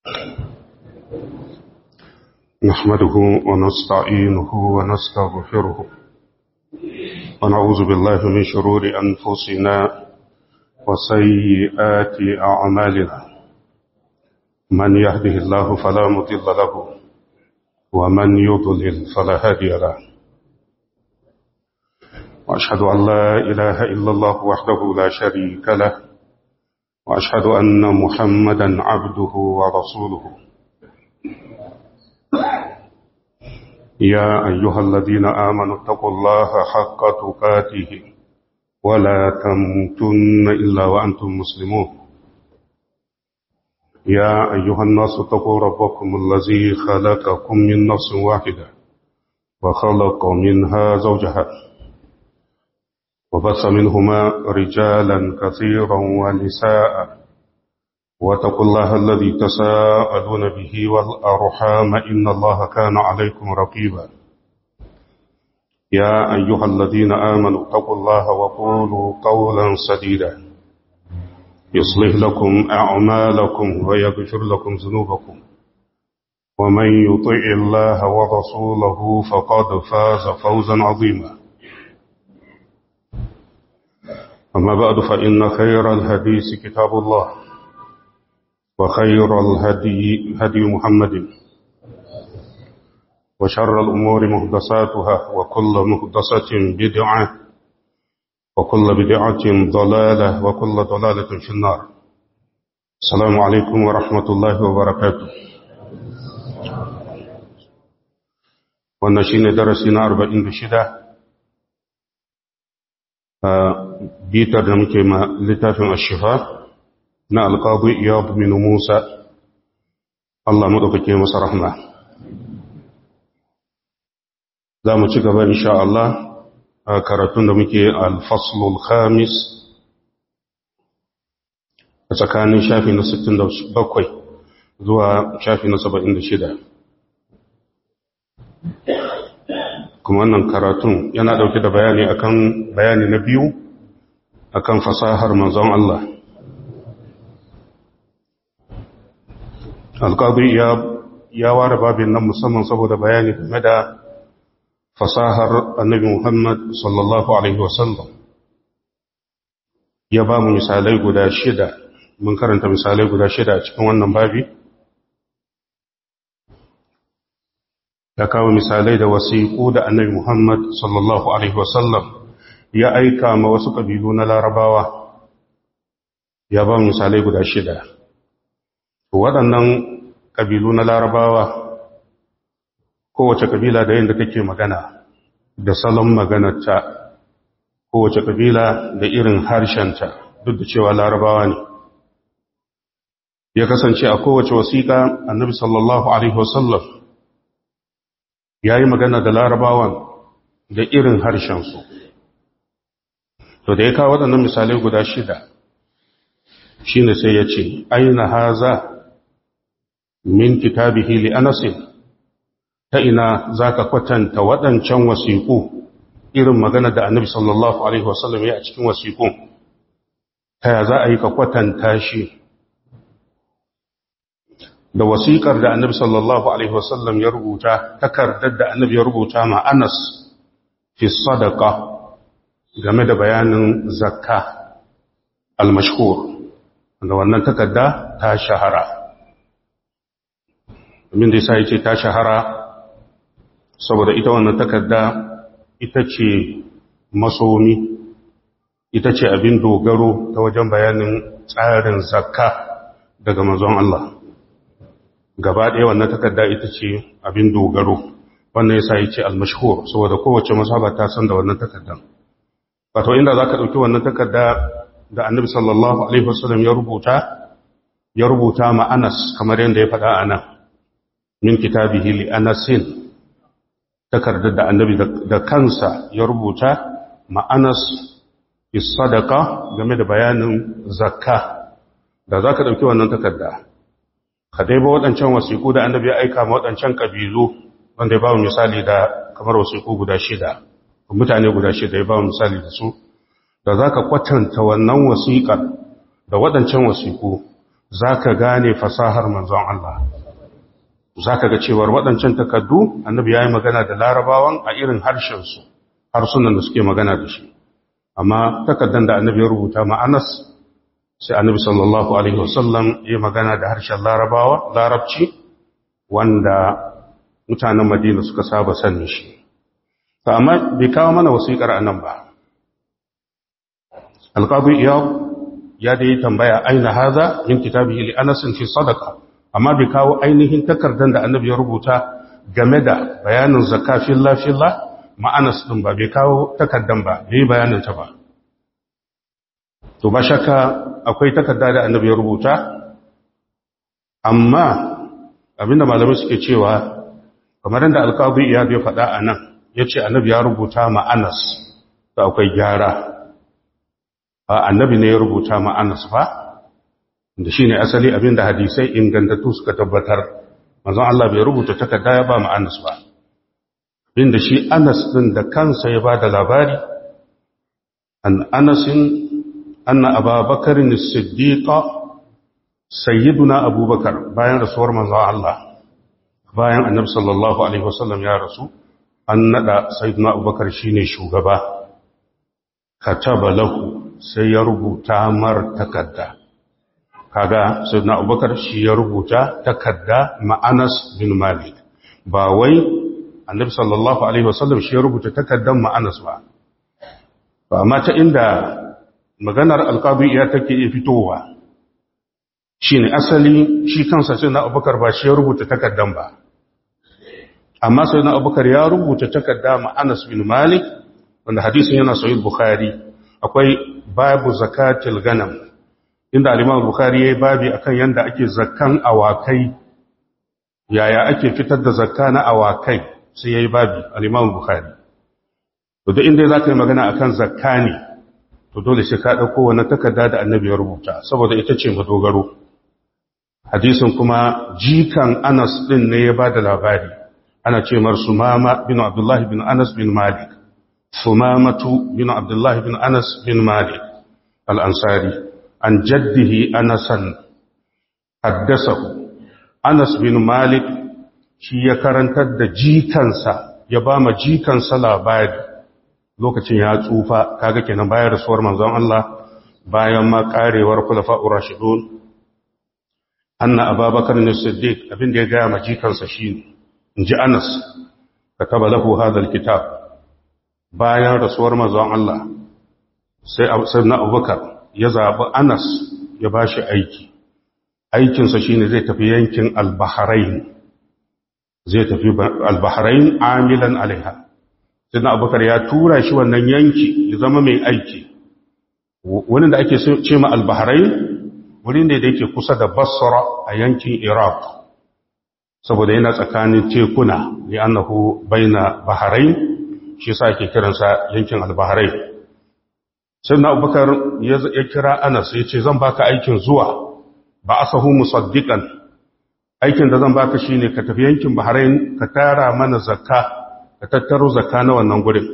نحمده ونستعينه ونستغفره ونعوذ بالله من شرور أنفسنا وسيئات أعمالنا من يهده الله فلا مضل له ومن يضلل فلا هادي له وأشهد أن لا إله إلا الله وحده لا شريك له وأشهد أن محمدا عبده ورسوله يا أيها الذين آمنوا اتقوا الله حق تقاته ولا تموتن إلا وأنتم مسلمون يا أيها الناس اتقوا ربكم الذي خلقكم من نفس واحدة وخلق منها زوجها وبث منهما رجالا كثيرا ونساء واتقوا الله الذي تساءلون به والأرحام إن الله كان عليكم رقيبا يا أيها الذين آمنوا اتقوا الله وقولوا قولا سديدا يصلح لكم أعمالكم ويغفر لكم ذنوبكم ومن يطع الله ورسوله فقد فاز فوزا عظيما أما بعد فإن خير الحديث كتاب الله وخير الهدي هدي محمد وشر الأمور مهدساتها وكل مهدسة بدعة وكل بدعة ضلالة وكل ضلالة في النار السلام عليكم ورحمة الله وبركاته ونشين درسنا أربعين بشدة bitar da muke ma littafin ashifa na alƙadu iyab min musa Allah maɗaukake masa rahma za mu ci gaba insha Allah a karatun da muke alfaslul khamis a tsakanin shafi na 67 zuwa shafi na 76 kuma wannan karatun yana ɗauke da bayani akan bayani na biyu akan fasahar manzon Allah alƙadu ya ware babin nan musamman saboda bayani game da fasahar annabi Muhammad sallallahu Alaihi wasallam ya ba mu misalai guda shida mun karanta misalai guda shida a cikin wannan babi ya kawo misalai da wasiƙu da annabi Muhammad sallallahu Alaihi wasallam ya aika ma wasu ƙabilu na larabawa ya ba misalai guda shida waɗannan ƙabilu na larabawa kowace ƙabila da yadda take magana da salon maganarta kowace ƙabila da irin harshenta duk da cewa larabawa ne ya kasance a kowace wasiƙa annabi sallallahu alaihi wasallam ya yi magana da larabawan da irin harshensu to da ya kawo waɗannan misalai guda shida shi ne sai ya ce aina haza min kitabihi li anasin ta ina za ka kwatanta waɗancan wasiƙu irin magana da annabi sallallahu alaihi wasallam ya a cikin wasiƙun ta ya za a yi ka kwatanta shi da wasiƙar da annabi sallallahu alaihi wasallam ya rubuta takardar da annabi ya rubuta ma anas fi sadaka game da bayanin zakka al-mashhur da wannan takarda ta shahara domin da yasa yace ta shahara saboda ita wannan takarda ita ce masomi ita ce abin dogaro ta wajen bayanin tsarin zakka daga manzon Allah gaba ɗaya wannan takarda ita ce abin dogaro wannan yasa yace al-mashhur saboda kowace masaba ta san da wannan takardan wato inda za ka ɗauki wannan takarda da annabi sallallahu alaihi wasallam ya rubuta ya rubuta ma anas kamar yadda ya faɗa a nan min kitabihi li anasin takardar da annabi da kansa ya rubuta ma anas is sadaka game da bayanin zakka da za ka ɗauki wannan takarda ka dai ba waɗancan wasiƙu da annabi ya aika ma waɗancan ƙabilu wanda ya ba misali da kamar wasiƙu guda shida mutane guda shida ya ba misali da su da za ka kwatanta wannan wasiƙar da waɗancan wasiƙu zaka gane fasahar manzon Allah zaka ga cewar waɗancan takaddu annabi yayi magana da larabawan a irin harshen su harsunan da suke magana da shi amma takaddan da annabi ya rubuta ma Anas sai annabi sallallahu alaihi wasallam ya magana da harshen larabawa larabci wanda mutanen madina suka saba sanin shi amma bai kawo mana wasiƙar anan ba alƙadu iyau ya da yi tambaya aina haza min kitabihi li anasin fi sadaka amma bai kawo ainihin takardar da annabi ya rubuta game da bayanin zakka filla filla ma'anas din ba bai kawo takardan ba bai bayanin ta ba to ba shakka akwai takarda da annabi ya rubuta amma abinda malamai suke cewa kamar da alƙawbi ya bai faɗa a nan ya ce annabi ya rubuta ma'anas da akwai gyara annabi ne ya rubuta ma'anas ba da shi ne asali abinda hadisai ingantattu suka tabbatar mazan Allah bai rubuta takarda ya ba ma'anas ba abinda shi anas ɗin da kansa ya ba da labari an anasin anna ababakarin siddiqa sayyiduna abubakar bayan rasuwar manzon Allah bayan annabi sallallahu alaihi wasallam ya rasu an nada sayyiduna abubakar shine shugaba kataba lahu sai ya rubuta mar takarda kaga sayyiduna abubakar shi ya rubuta takarda ma'anas bin malik ba wai annabi sallallahu alaihi wasallam shi ya rubuta takardar ma'anas ba ba amma ta inda maganar alqabi ya take iya fitowa shine asali shi kansa sayyiduna abubakar ba shi ya rubuta takardan ba amma sayyiduna abubakar ya rubuta takarda ma'anas bin malik wanda hadisin yana sahih bukhari akwai babu zakatil ganam inda al-Imam Bukhari yayi babi akan yanda ake zakkan awakai yaya ake fitar da zakka na awakai sai yayi babi al-Imam Bukhari to duk inda zaka yi magana akan zakka ne to dole sai ka dauko wannan takarda da Annabi ya rubuta saboda ita ce madogaro hadisin kuma jikan Anas din ne ya bada labari ana ce mar Sumama bin Abdullah bin Anas bin Malik Sumamatu bin Abdullah bin Anas bin Malik al-Ansari an jaddihi Anasan haddasahu Anas bin Malik shi ya karantar da jikansa ya ba ma jikansa labari lokacin ya tsufa kaga kenan bayan rasuwar manzon Allah bayan ma karewar khulafa'ur rashidun anna ababakar ne siddiq abin da ya ga ma jikansa shine inji Anas kataba lahu hadha alkitab bayan rasuwar manzon Allah sai sayyidina Abubakar ya zabi Anas ya bashi aiki aikinsa shine zai tafi yankin al-Bahrain zai tafi al-Bahrain amilan alaiha sayyidina Abubakar ya tura shi wannan yanki ya zama mai aiki wani da ake ce ma al-Bahrain wurin da yake kusa da Basra a yankin Iraq saboda yana tsakanin tekuna li annahu baina Bahrain shi sa ake kiransa yankin al-Bahrain sai na abubakar ya kira anas ya ce zan baka aikin zuwa ba asahu musaddiqan aikin da zan baka shine ka tafi yankin Bahrain ka tara mana zakka ka tattaro zakka na wannan gurin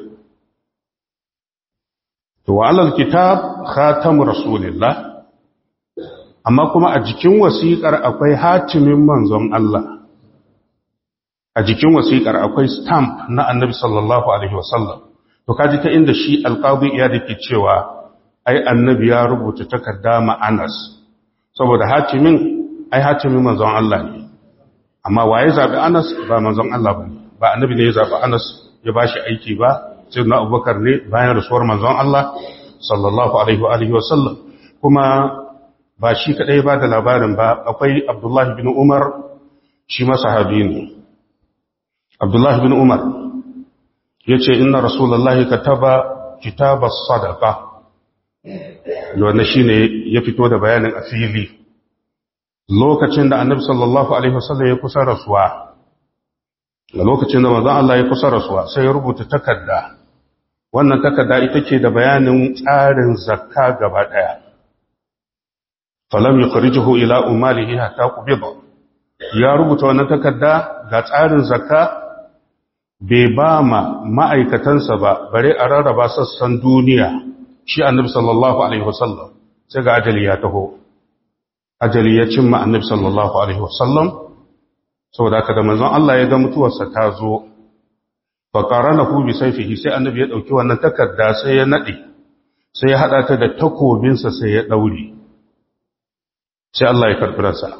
to wa alal kitab khatamu rasulillah amma kuma a jikin wasiƙar akwai hatimin manzon Allah a jikin wasiƙar akwai stamp na annabi sallallahu alaihi wasallam to kaji ta inda shi alqadi ya dake cewa ai annabi ya rubuta takarda ma Anas saboda hatimin ai hatimin manzon Allah ne amma waye zabi Anas ba manzon Allah bane ba annabi ne ya zabi Anas ya bashi aiki ba sai na Abubakar ne bayan rasuwar manzon Allah sallallahu alaihi wa alihi wasallam kuma ba shi kadai ba da labarin ba akwai Abdullah bin Umar shi ma sahabi ne Abdullah bin Umar yace inna rasulullahi kataba kitabas sadaqa wanda shine ya fito da bayanin a fili lokacin da annabi sallallahu alaihi wasallam ya kusa rasuwa da lokacin da manzon Allah ya kusa rasuwa sai ya rubuta takarda wannan takarda ita ce da bayanin tsarin zakka gaba daya falam yukhrijuhu ila umalihi hatta qubida ya rubuta wannan takarda ga tsarin zakka bai ba ma ma'aikatansa ba bare a rarraba sassan duniya shi annabi sallallahu alaihi wasallam sai ga ajali ya taho ajali ya cimma annabi sallallahu alaihi wasallam saboda haka da manzon Allah ya ga mutuwarsa ta zo fa qaranahu bi sayfihi sai annabi ya dauki wannan takarda sai ya nade sai ya hada ta da takobinsa sai ya daure sai Allah ya karbi ransa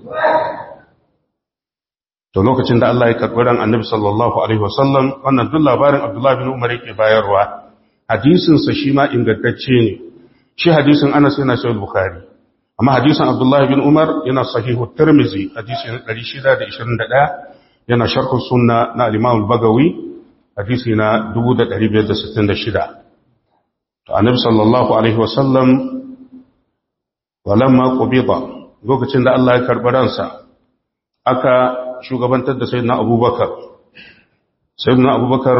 to lokacin da Allah ya karbi ran annabi sallallahu alaihi wasallam wannan duk labarin Abdullah bin Umar yake bayarwa hadisin sa shi ma ingantacce ne shi hadisin Anas yana sahih Bukhari amma hadisin Abdullah bin Umar yana sahihu Tirmidhi hadisin 621 yana sharh sunna na al-Imam al-Bagawi hadisi na 1566 to annabi sallallahu alaihi wasallam walamma qubida lokacin da Allah ya karbi ransa aka shugabantar da sayyidina Abubakar sayyidina Abubakar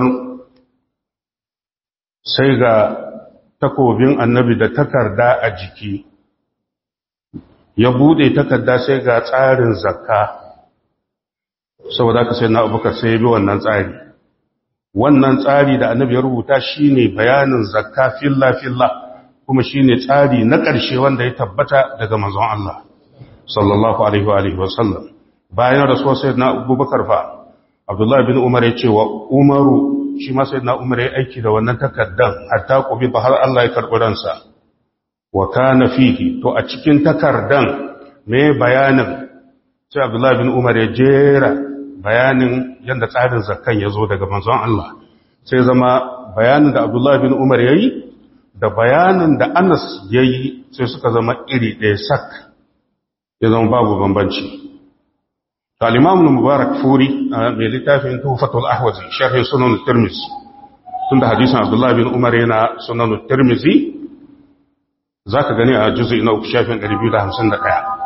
sai ga takobin annabi da takarda a jiki ya bude takarda sai ga tsarin zakka saboda haka sai na abubakar sai ya bi wannan tsari wannan tsari da annabi ya rubuta shine bayanin zakka filla filla kuma shine tsari na ƙarshe wanda ya tabbata daga manzon Allah sallallahu alaihi wa alihi wasallam bayan rasuwar sayyidina abubakar fa abdullahi bin umar ya ce wa umaru shi ma sayyidina umar ya aiki da wannan takardan hatta kubi har Allah ya karɓi ransa wa kana fihi to a cikin takardan me bayanin sai abdullahi bin umar ya jera bayanin yadda tsarin zakkan ya zo daga manzon Allah sai zama bayanin da abdullahi bin umar ya yi da bayanin da anas ya yi sai suka zama iri ɗaya sak ya zama babu bambanci al-imam mubarak furi a mai littafin tuhfatul ahwazi sharhin sunan tirmizi tunda hadisin abdullahi bin umar yana sunan tirmizi zaka gani a juz'i na uku shafin 251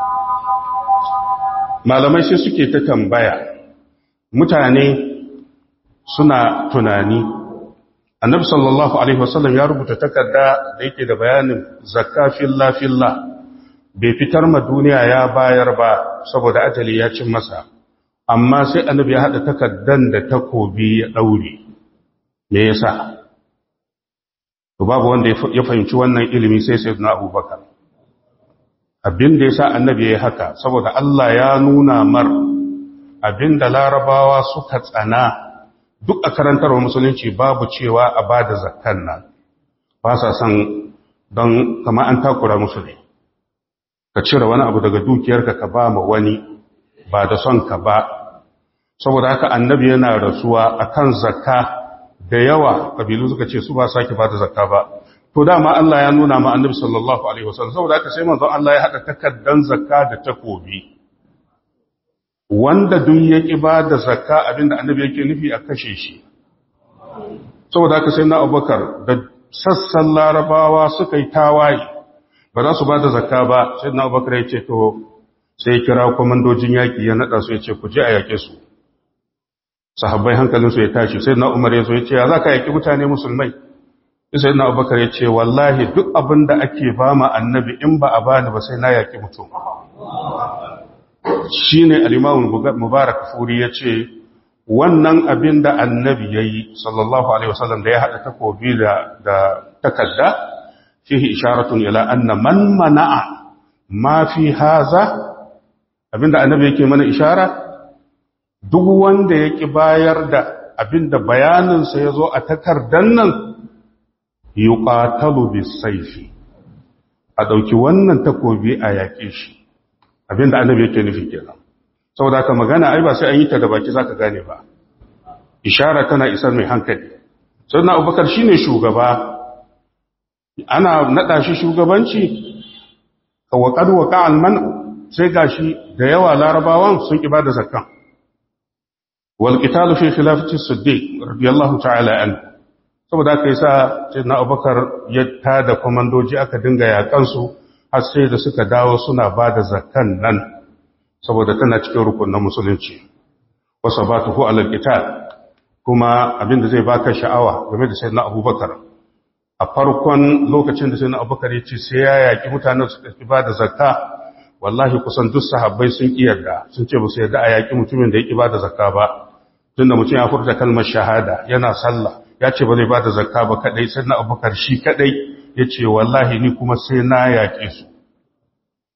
malamai sai suke ta tambaya mutane suna tunani annabi sallallahu alaihi wasallam ya rubuta takarda da yake da bayanin zakka filla filla bai fitar ma duniya ya bayar ba saboda ajali ya cin masa amma sai annabi ya hada takardan da takobi ya daure me yasa to babu wanda ya fahimci wannan ilimi sai sayyidina abubakar abin da yasa annabi ya haka saboda Allah ya nuna mar abin da larabawa suka tsana duk a karantarwa musulunci babu cewa a ba da zakkan nan ba sa son don kama an takura musu ne ka cire wani abu daga dukiyarka ka ba ma wani ba da son ka ba saboda haka annabi yana rasuwa akan zakka da yawa kabilu suka ce su ba sake ba da zakka ba to dama Allah ya nuna ma annabi sallallahu alaihi wasallam saboda haka sai manzon Allah ya hada takaddan zakka da takobi wanda duk ya ƙi ba da zakka abinda annabi yake nufi a kashe shi saboda haka sai na abubakar da sassan larabawa suka yi tawaye ba za su ba da zakka ba sai na abubakar ya ce to sai kira kwamandojin yaƙi ya naɗa su ya ce ku je a yaƙe su sahabbai hankalinsu ya tashi sai na umar ya zo ya ce ya za ka yaƙi mutane musulmai sai na abubakar ya ce wallahi duk abin da ake ba ma annabi in ba a bani ba sai na yaƙi mutum shi ne alimamun mubarak furi ya ce wannan abin da annabi ya yi sallallahu alaihi wasallam da ya haɗa takobi da takadda fihi isharatun ila anna man mana'a ma fi haza abinda annabi yake mana ishara duk wanda ya ki bayar da abinda bayaninsa ya zo a takardan nan yuqatalu bisayfi a ɗauki wannan takobi a yaƙe shi abinda annabi yake nufi kenan saboda haka magana ai ba sai an yi ta da baki zaka gane ba ishara tana isar mai hankali sayyidina abubakar shine shugaba ana nada shi shugabanci wa qad waqa al man sai gashi da yawa larabawan sun ki bada zakkan wal qital fi khilafati siddiq radiyallahu ta'ala an saboda haka yasa sayyidina abubakar ya tada komandoji aka dinga yakan su har sai da suka dawo suna ba da zakan nan saboda tana cikin rukunin musulunci wasa ba ta alal qital kuma abinda zai baka sha'awa game da sayyidina abubakar a farkon lokacin da sayyidina abubakar ya ce sai ya yaki mutanen su ki ba da zakka wallahi kusan duk sahabbai sun ki yarda sun ce ba su yarda a yaki mutumin da ya ki ba da zakka ba tunda mutum ya furta kalmar shahada yana sallah ya ce ba zai ba da zakka ba kadai sayyidina abubakar shi kadai ya ce wallahi ni kuma sai na yaƙe su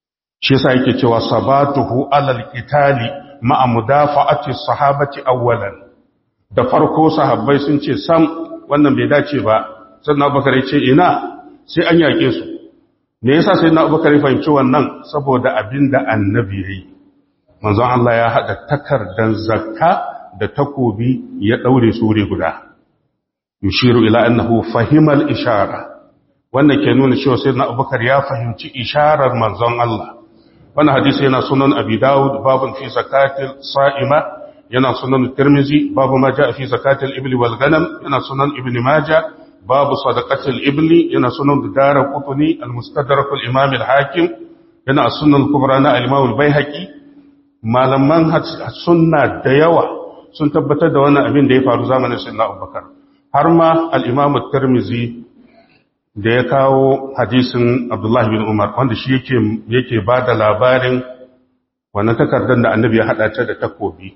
shi yasa yake cewa sabatuhu alal qitali ma'a mudafa'ati sahabati awwalan da farko sahabbai sun ce sam wannan bai dace ba sannan Abubakar ya ce ina sai an yake su me yasa sai na Abubakar ya fahimci wannan saboda abinda annabi yayi manzon Allah ya hada takardan zakka da takobi ya daure su wuri guda yushiru ila annahu fahimal ishara wannan ke nuna cewa sai na Abubakar ya fahimci isharar manzon Allah wannan hadisi yana sunan abi dawud babun fi zakatil sa'ima yana sunan tirmizi babu ma jaa fi zakatil ibli wal ganam yana sunan ibni majah babu sadaqatil ibli yana sunan dara qutni al mustadrak al imam al hakim yana sunan kubra na al imam al baihaqi malaman sunna da yawa sun tabbatar da wannan abin da ya faru zamanin sayyidina abubakar har ma al imam tirmizi da ya kawo hadisin Abdullahi bin Umar wanda shi yake yake ba da labarin wannan takardar da annabi ya haɗa ta da takobi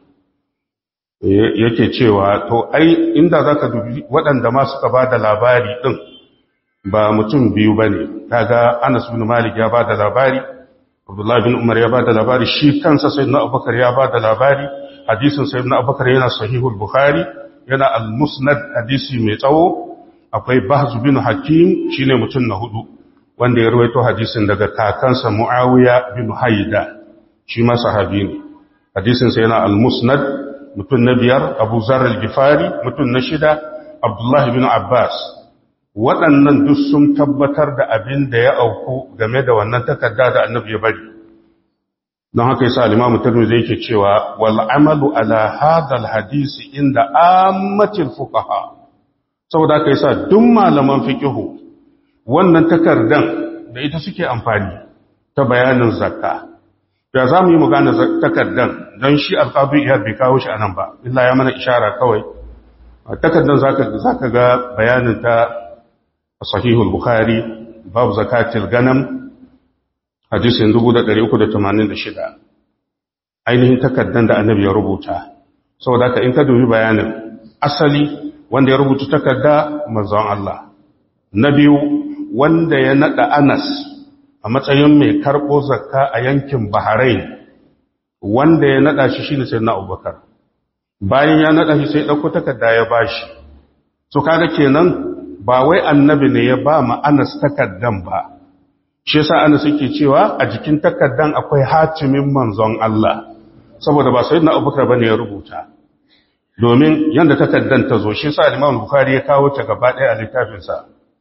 yake cewa to ai inda za ka dubi waɗanda ma suka ba da labari ɗin ba mutum biyu ba ne kaga Anas bin Malik ya ba da labari Abdullahi bin Umar ya ba da labari shi kansa sai na Abubakar ya ba da labari hadisin sai na Abubakar yana sahihul Bukhari yana al-Musnad hadisi mai tsawo akwai bahzu bin hakim shine mutum na hudu wanda ya rawaito hadisin daga kakansa muawiya bin haida shi ma sahabi ne hadisin sa yana al-musnad mutum na biyar abu zar al-gifari mutum na shida abdullah bin abbas waɗannan duk sun tabbatar da abin da ya auku game da wannan takarda da annabi ya bari don haka yasa al-imam tirmidhi yake cewa wal amalu ala hadha al-hadisi inda ammatil fuqaha saboda aka yi sa duk malaman fikihu wannan takardan da ita suke amfani ta bayanin zakka da za mu yi magana takardan don shi alƙadu iya bai kawo shi a nan ba illa ya mana ishara kawai takardan za ka ga bayanin ta a sahihul bukhari babu zakatil ganam hadisin 386 ainihin takardan da annabi ya rubuta saboda haka in ka dubi bayanin asali wanda ya rubuta takarda manzon Allah na biyu wanda ya nada Anas a matsayin mai karbo zakka a yankin Bahrain wanda ya nada shi shine sayyidina Abubakar bayan ya nada shi sai dauko takarda ya bashi so kaga kenan ba wai annabi ne ya ba ma Anas takardan ba shi yasa Anas yake cewa a jikin takardan akwai hatimin manzon Allah saboda ba sayyidina Abubakar bane ya rubuta domin yadda takaddan ta zo shi sa Imam Bukhari ya kawo ta gaba ɗaya a littafinsa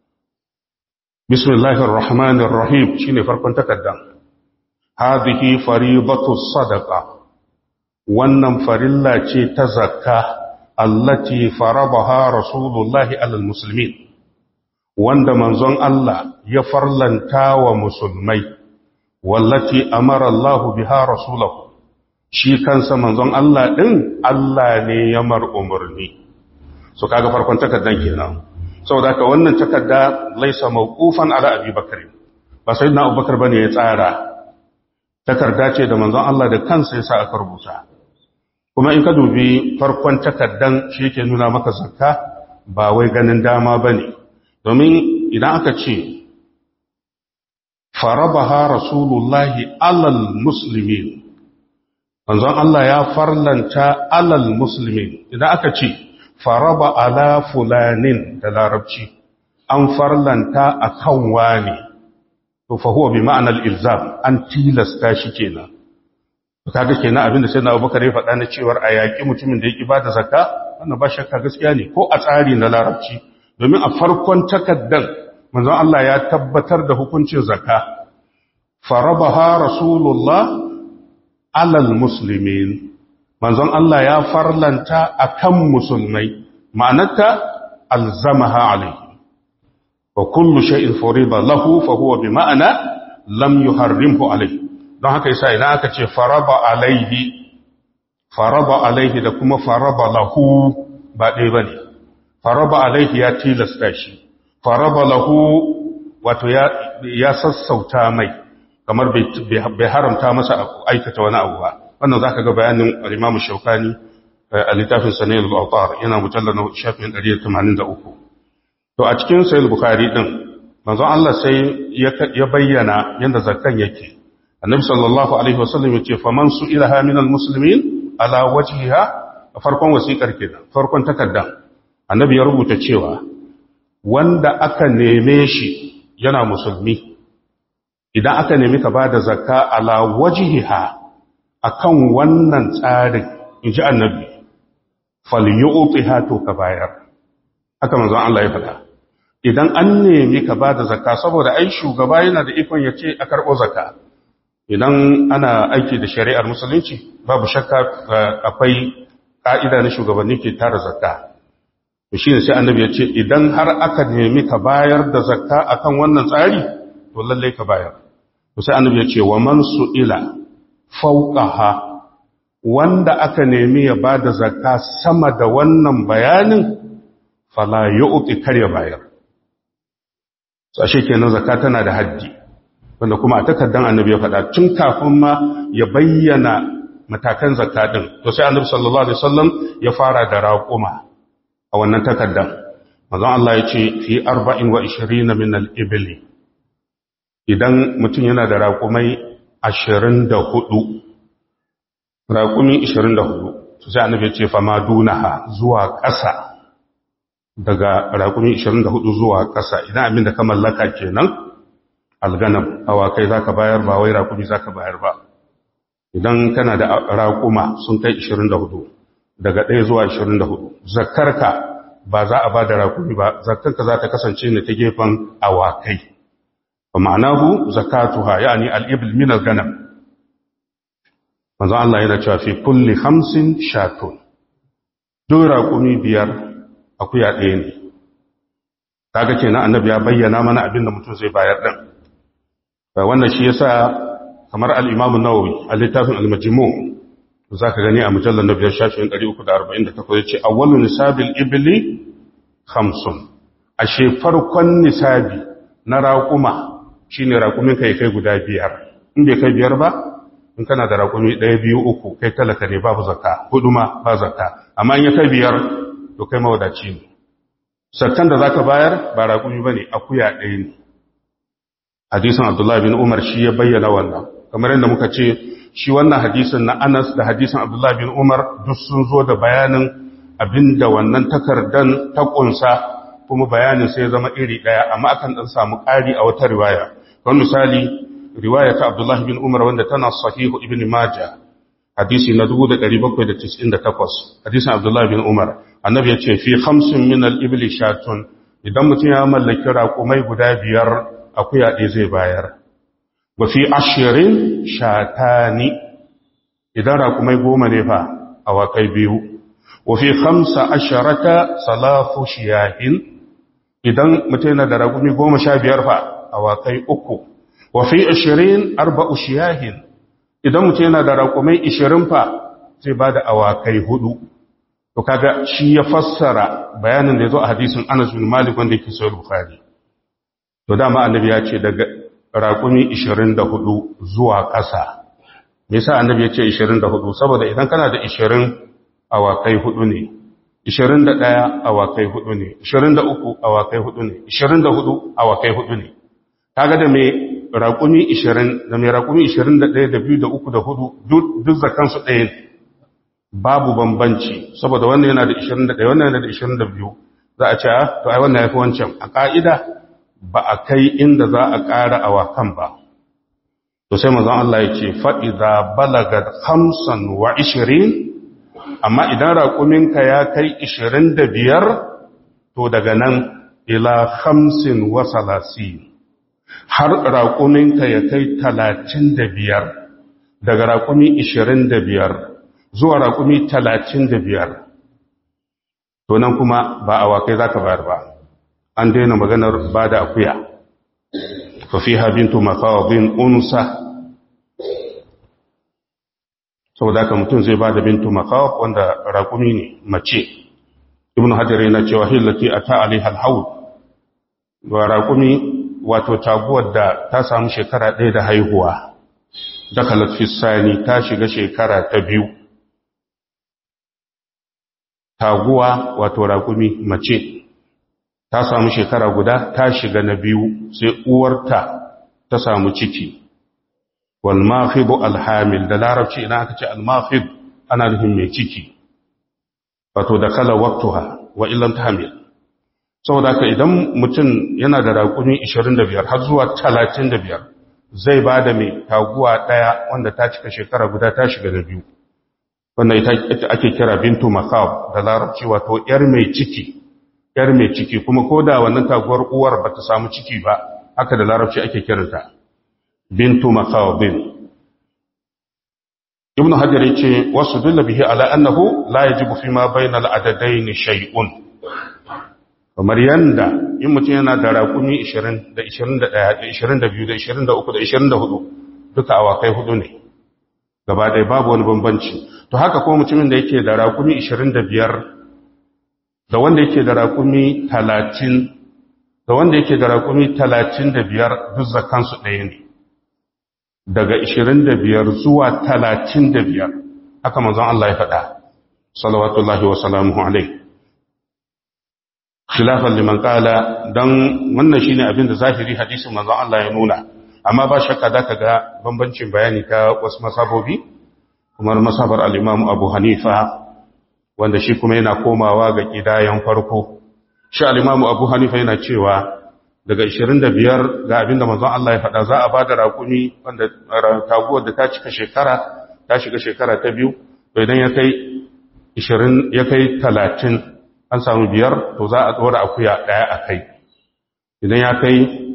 Bismillahir Rahmanir Rahim shine farkon takaddan hadhihi faridatu sadaqa wannan farilla ce ta zakka allati farabaha rasulullahi alal muslimin wanda manzon Allah ya farlanta wa musulmai wallati amara Allah biha rasulahu shi kansa manzon Allah ɗin Allah ne ya mar umarni so kaga farkon takaddan kenan saboda ka wannan takadda laisa mawqufan ala Abi Bakr ba sayyidina Abubakar bane ya tsara takarda ce da manzon Allah da kansa ya sa aka rubuta kuma in ka dubi farkon takaddan shi yake nuna maka zakka ba wai ganin dama bane domin idan aka ce farabaha rasulullahi alal muslimin manzon Allah ya farlanta alal muslimin idan aka ce faraba ala fulanin da larabci an farlanta akan wani to fa huwa bi ma'anar ilzam an tilasta shi kenan kaga kenan abinda sai na Abubakar ya faɗa na cewar a yaƙi mutumin da ya bada zakka wannan ba shakka gaskiya ne ko a tsari na larabci domin a farkon takaddan manzon Allah ya tabbatar da hukuncin zakka farabaha rasulullah alal muslimin manzon Allah ya farlanta akan musulmai ma'anarta alzamaha alaihi wa kullu shay'in furida lahu fa huwa bi ma'ana lam yuharrimhu alaihi don haka yasa idan aka ce faraba alaihi faraba alaihi da kuma faraba lahu ba ɗaya bane faraba alaihi ya tilasta shi faraba lahu wato ya ya sassauta mai kamar bai haramta masa aikata wani abu ba wannan zaka ga bayanin al-Imam Shawkani a littafin Sanail al-Awtar yana mujallal na shafin 183 to a cikin Sahih Bukhari din manzon Allah sai ya bayyana yanda zakkan yake annabi sallallahu alaihi wasallam ya ce faman su ilaha minal muslimin ala wajhiha a farkon wasiƙar kenan farkon takarda annabi ya rubuta cewa wanda aka neme shi yana musulmi idan aka nemi ka bada zakka ala wajhiha akan wannan tsarin inji annabi falyu'tiha to ka bayar haka manzon Allah ya faɗa idan an nemi ka bada zakka saboda ai shugaba yana da ikon ya ce a karɓo zakka idan ana aiki da shari'ar musulunci babu shakka akwai ka'ida na shugabanni ke tara zakka to shine sai annabi ya ce idan har aka nemi ka bayar da zakka akan wannan tsari to lalle ka bayar to sai annabi ya ce wa man su'ila fawqaha wanda aka nemi ya bada zakka sama da wannan bayanin fala yu'ti kar ya bayar sashe kenan zakka tana da haddi wanda kuma a takaddan annabi ya faɗa tun kafin ma ya bayyana matakan zakka din to sai annabi sallallahu alaihi wasallam ya fara da raquma a wannan takaddan manzon Allah ya ce fi 24 min al-ibli idan mutum yana da raqumai 24 raqumi 24 to sai annabi ya ce fa ma dunaha zuwa ƙasa daga raqumi 24 zuwa ƙasa idan abin da ka mallaka kenan alganam awakai zaka bayar ba wai raƙumi zaka bayar ba idan kana da raƙuma sun kai 24 daga 1 zuwa 24 zakkarka ba za a ba da raƙumi ba zakkarka za ta kasance ne ta gefen awakai ba ma'anahu zakatuha yani al-ibl min al-ganam manzo Allah yana cewa fi kulli khamsin shatun duk raƙumi biyar akuya ɗaya ne kaga kenan annabi ya bayyana mana abin da mutum zai bayar din wannan shi yasa kamar al-Imam an-Nawawi a littafin al-Majmu' zaka gani a mujallal na biyar shafin 348 yace awwalu nisabil ibli khamsun ashe farkon nisabi na raquma shine raqumin kai kai guda biyar in bai kai biyar ba in kana da raqumi 1 2 uku kai talaka ne babu zakka hudu ma ba zakka amma in ya kai biyar to kai mawadaci ne sakkan da zaka bayar ba raqumi bane akuya ɗaya ne hadisin Abdullah bin Umar shi ya bayyana wannan kamar yadda muka ce shi wannan hadisin na Anas da hadisin Abdullah bin Umar duk sun zo da bayanin abinda wannan takardan ta kunsa kuma bayanin sai ya zama iri daya amma akan dan samu ƙari a wata riwaya kan misali riwaya ta Abdullah bin Umar wanda tana sahihu Ibn Majah hadisi na 1798 hadisin Abdullah bin Umar annabi ya ce fi khamsin min al-ibli shatun idan mutum ya mallaki raƙumai guda biyar akuya ɗaya zai bayar wa fi ashirin shatani idan raƙumai goma ne fa awakai biyu wa fi hamsa asharata salafu shiyahin idan mutum yana da raƙumi goma sha biyar fa awakai uku wa fi ashirin arba'u shiyahin idan mutum yana da raƙumai ishirin fa zai ba da awakai hudu to kaga shi ya fassara bayanin da ya zo a hadisin anas bin malik wanda yake sayar bukhari to dama annabi ya ce daga raƙumi 24 zuwa ƙasa me yasa annabi ya ce 24 saboda idan kana da 20 awakai hudu ne 21 awakai hudu ne 23 awakai hudu ne 24 awakai hudu ne kaga da me raƙumi 20 da me raƙumi 21 da 2 da 3 da 4 duk zakan su ɗaya babu bambanci saboda wannan yana da 21 wannan yana da 22 za a ce to ai wannan yafi wancan a ka'ida ba a kai inda za a ƙara awakan ba. To sai mazan Allah ya ce, fa'iza balagar hamsan wa ishirin, amma idan raƙuminka ya kai ishirin da biyar, to daga nan ila hamsin wa salasi, har raƙuminka ya kai talatin da biyar, daga raƙumi ishirin da biyar zuwa raƙumi talatin da biyar. To nan kuma ba awakai za ka bayar ba. an daina maganar ba da akuya fafiha bintu makawabin unsa saboda haka mutum zai ba da bintu makawab wanda rakumi ne mace ibn hajar yana cewa hillati a ta'ali halhaud wa rakumi wato taguwar da ta samu shekara ɗaya da haihuwa dakalat fisani ta shiga shekara ta biyu taguwa wato rakumi mace ta samu shekara guda ta shiga na biyu sai uwarta ta samu ciki wal mafidu alhamil da larabci idan aka ce almafid ana nufin mai ciki wato da kala waktuha wa illam tahmil saboda haka idan mutum yana da raƙumi 25 har zuwa 35 zai ba da mai taguwa ɗaya wanda ta cika shekara guda ta shiga da biyu wannan ita ake kira bintu makab da larabci wato yar mai ciki yar mai ciki kuma ko da wannan taguwar uwar ba ta samu ciki ba haka da larabci ake kiranta bintu makawabin ibn hajar yace wasu dulla bihi ala annahu la yajibu fi ma bainal adadain shay'un kamar yanda in mutum yana da raƙumi 20 da 21 da 22 da 23 da 24 duka awakai hudu ne gaba ɗaya babu wani bambanci to haka ko mutumin da yake da raƙumi 25 da wanda yake da raƙumi 30 da wanda yake da raƙumi 35 duk zakansu ɗaya ne daga 25 zuwa 35 haka manzon Allah ya faɗa salawatullahi wa salamuhu alaihi khilafan liman qala dan wannan shine abin da zahiri hadisin manzon Allah ya nuna amma ba shakka da ga bambancin bayani ta wasu masabobi kuma masabar al-Imam Abu Hanifa wanda shi kuma yana komawa ga kidayan farko shi al-Imam Abu Hanifa yana cewa daga 25 ga abinda manzon Allah ya faɗa za a bada raƙumi wanda taguwar da ta cika shekara ta shiga shekara ta biyu to idan ya kai 20 ya kai 30 an samu biyar to za a dora akuya daya a kai idan ya kai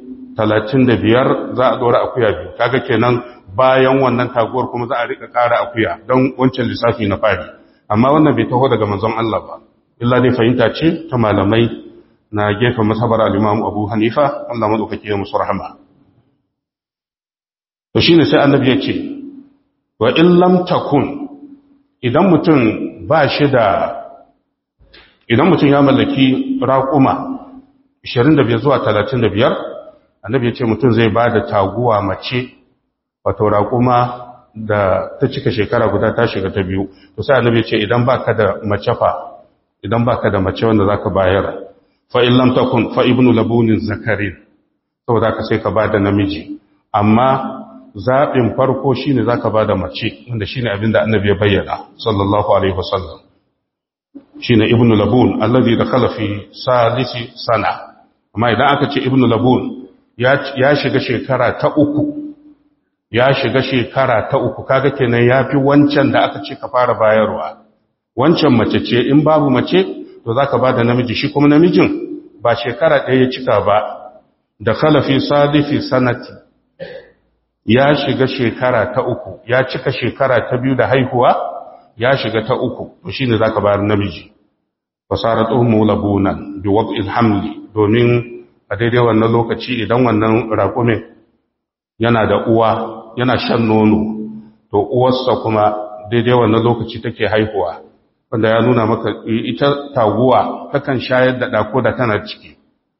35 za a dora akuya biyu kaga kenan bayan wannan taguwar kuma za a rika ƙara akuya don wancan lissafi na fari amma wannan bai taho daga manzon Allah ba illa dai fahimta ce ta malamai na gefen masabar al-Imam Abu Hanifa Allah madaukake ya musu rahama to shine sai annabi ya ce wa in lam takun idan mutum ba shi da idan mutum ya mallaki raƙuma 25 zuwa 35 annabi ya ce mutum zai ba da taguwa mace wato raƙuma da ta cika shekara guda ta shiga ta biyu to sai annabi ya ce idan baka da mace fa idan baka da mace wanda zaka bayar fa in lam takun fa ibnu labunin zakarin saboda ka sai ka ba da namiji amma zaɓin farko shine zaka ba da mace wanda shine abinda annabi ya bayyana sallallahu alaihi wasallam shine ibnu labun alladhi dakhala fi salisi sana amma idan aka ce ibnu labun ya shiga shekara ta uku ya shiga shekara ta uku kaga kenan yafi wancan da aka ce ka fara bayarwa wancan mace ce in babu mace to zaka bada namiji shi kuma namijin ba shekara ɗaya ya cika ba dakhala fi salisi sanati ya shiga shekara ta uku ya cika shekara ta biyu da haihuwa ya shiga ta uku to shine zaka bayar namiji fasarat ummu labunan bi wad'il hamli domin a daidai wannan lokaci idan wannan raƙumin yana da uwa yana shan nono to uwarsa kuma daidai wannan lokaci take haihuwa wanda ya nuna maka ita taguwa takan shayar da ɗako da tana ciki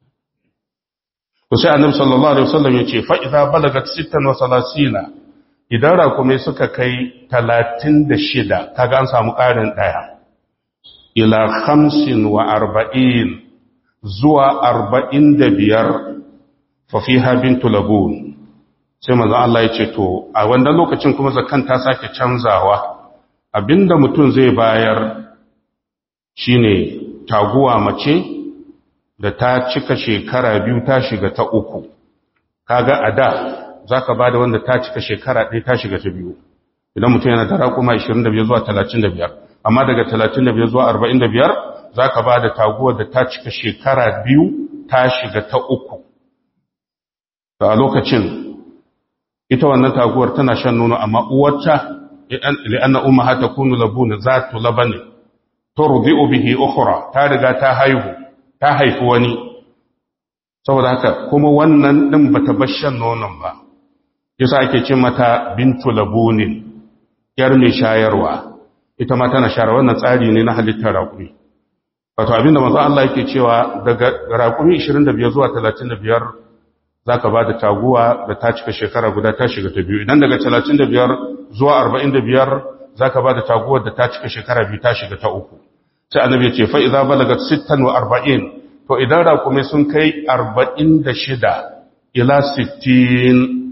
to sai annabi sallallahu alaihi wasallam yace fa idza balagat 36 idan rakumai suka kai 36 kaga an samu ƙarin daya ila 45 zuwa 45 fa fiha bintu labun sai manzo Allah yace to a wannan lokacin kuma zakan ta sake canzawa abinda mutum zai bayar shine taguwa mace da ta cika shekara biyu ta shiga ta uku kaga a da za ka ba da wanda ta cika shekara ɗaya ta shiga ta biyu idan mutum yana da raƙuma 25 zuwa 35 amma daga 35 zuwa 45 za ka ba da taguwar da ta cika shekara biyu ta shiga ta uku da a lokacin ita wannan taguwar tana shan nono amma uwarta li'anna umma hata kunu labuna zatu labani turdi'u bihi ukhra ta riga ta haihu ta haifi wani saboda haka kuma wannan ɗin ba ta bashan nonon ba yasa ake cin mata bintu labunin yar mai shayarwa ita ma tana shayarwa wannan tsari ne na halittar raƙumi wato abinda manzo Allah yake cewa daga raƙumi 25 zuwa 35 zaka ba da taguwa da ta cika shekara guda ta shiga ta biyu idan daga 35 zuwa 45 zaka ba da taguwar da ta cika shekara biyu ta shiga ta uku sai annabi ya ce fa idza balagat 46 to idan raƙume sun kai 46 ila 60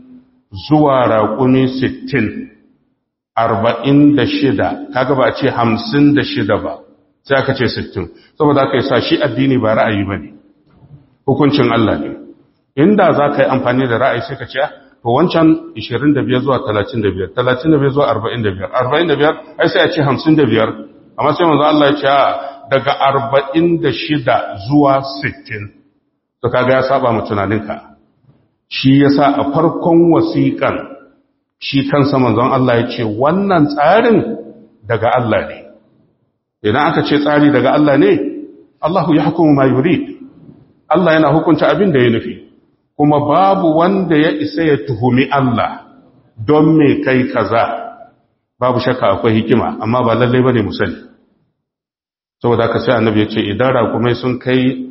zuwa raƙumi sittin arba'in da shida kaga ba a ce hamsin da shida ba sai aka ce sittin saboda aka yi sa shi addini ba ra'ayi ba ne hukuncin Allah ne inda za ka yi amfani da ra'ayi sai ka ce to wancan 25 zuwa 35 35 zuwa 45 45 ai sai a ce 55 amma sai manzo Allah ya ce daga 46 zuwa 60 to kaga ya saba mu tunaninka shi yasa a farkon wasiƙan shi kansa manzon Allah ya ce wannan tsarin daga Allah ne idan aka ce tsari daga Allah ne Allahu ya hukumu ma yurid Allah yana hukunta abin da ya nufi kuma babu wanda ya isa ya tuhumi Allah don me kai kaza babu shakka akwai hikima amma ba lalle bane mu sani saboda haka sai annabi ya ce idan rakumai sun kai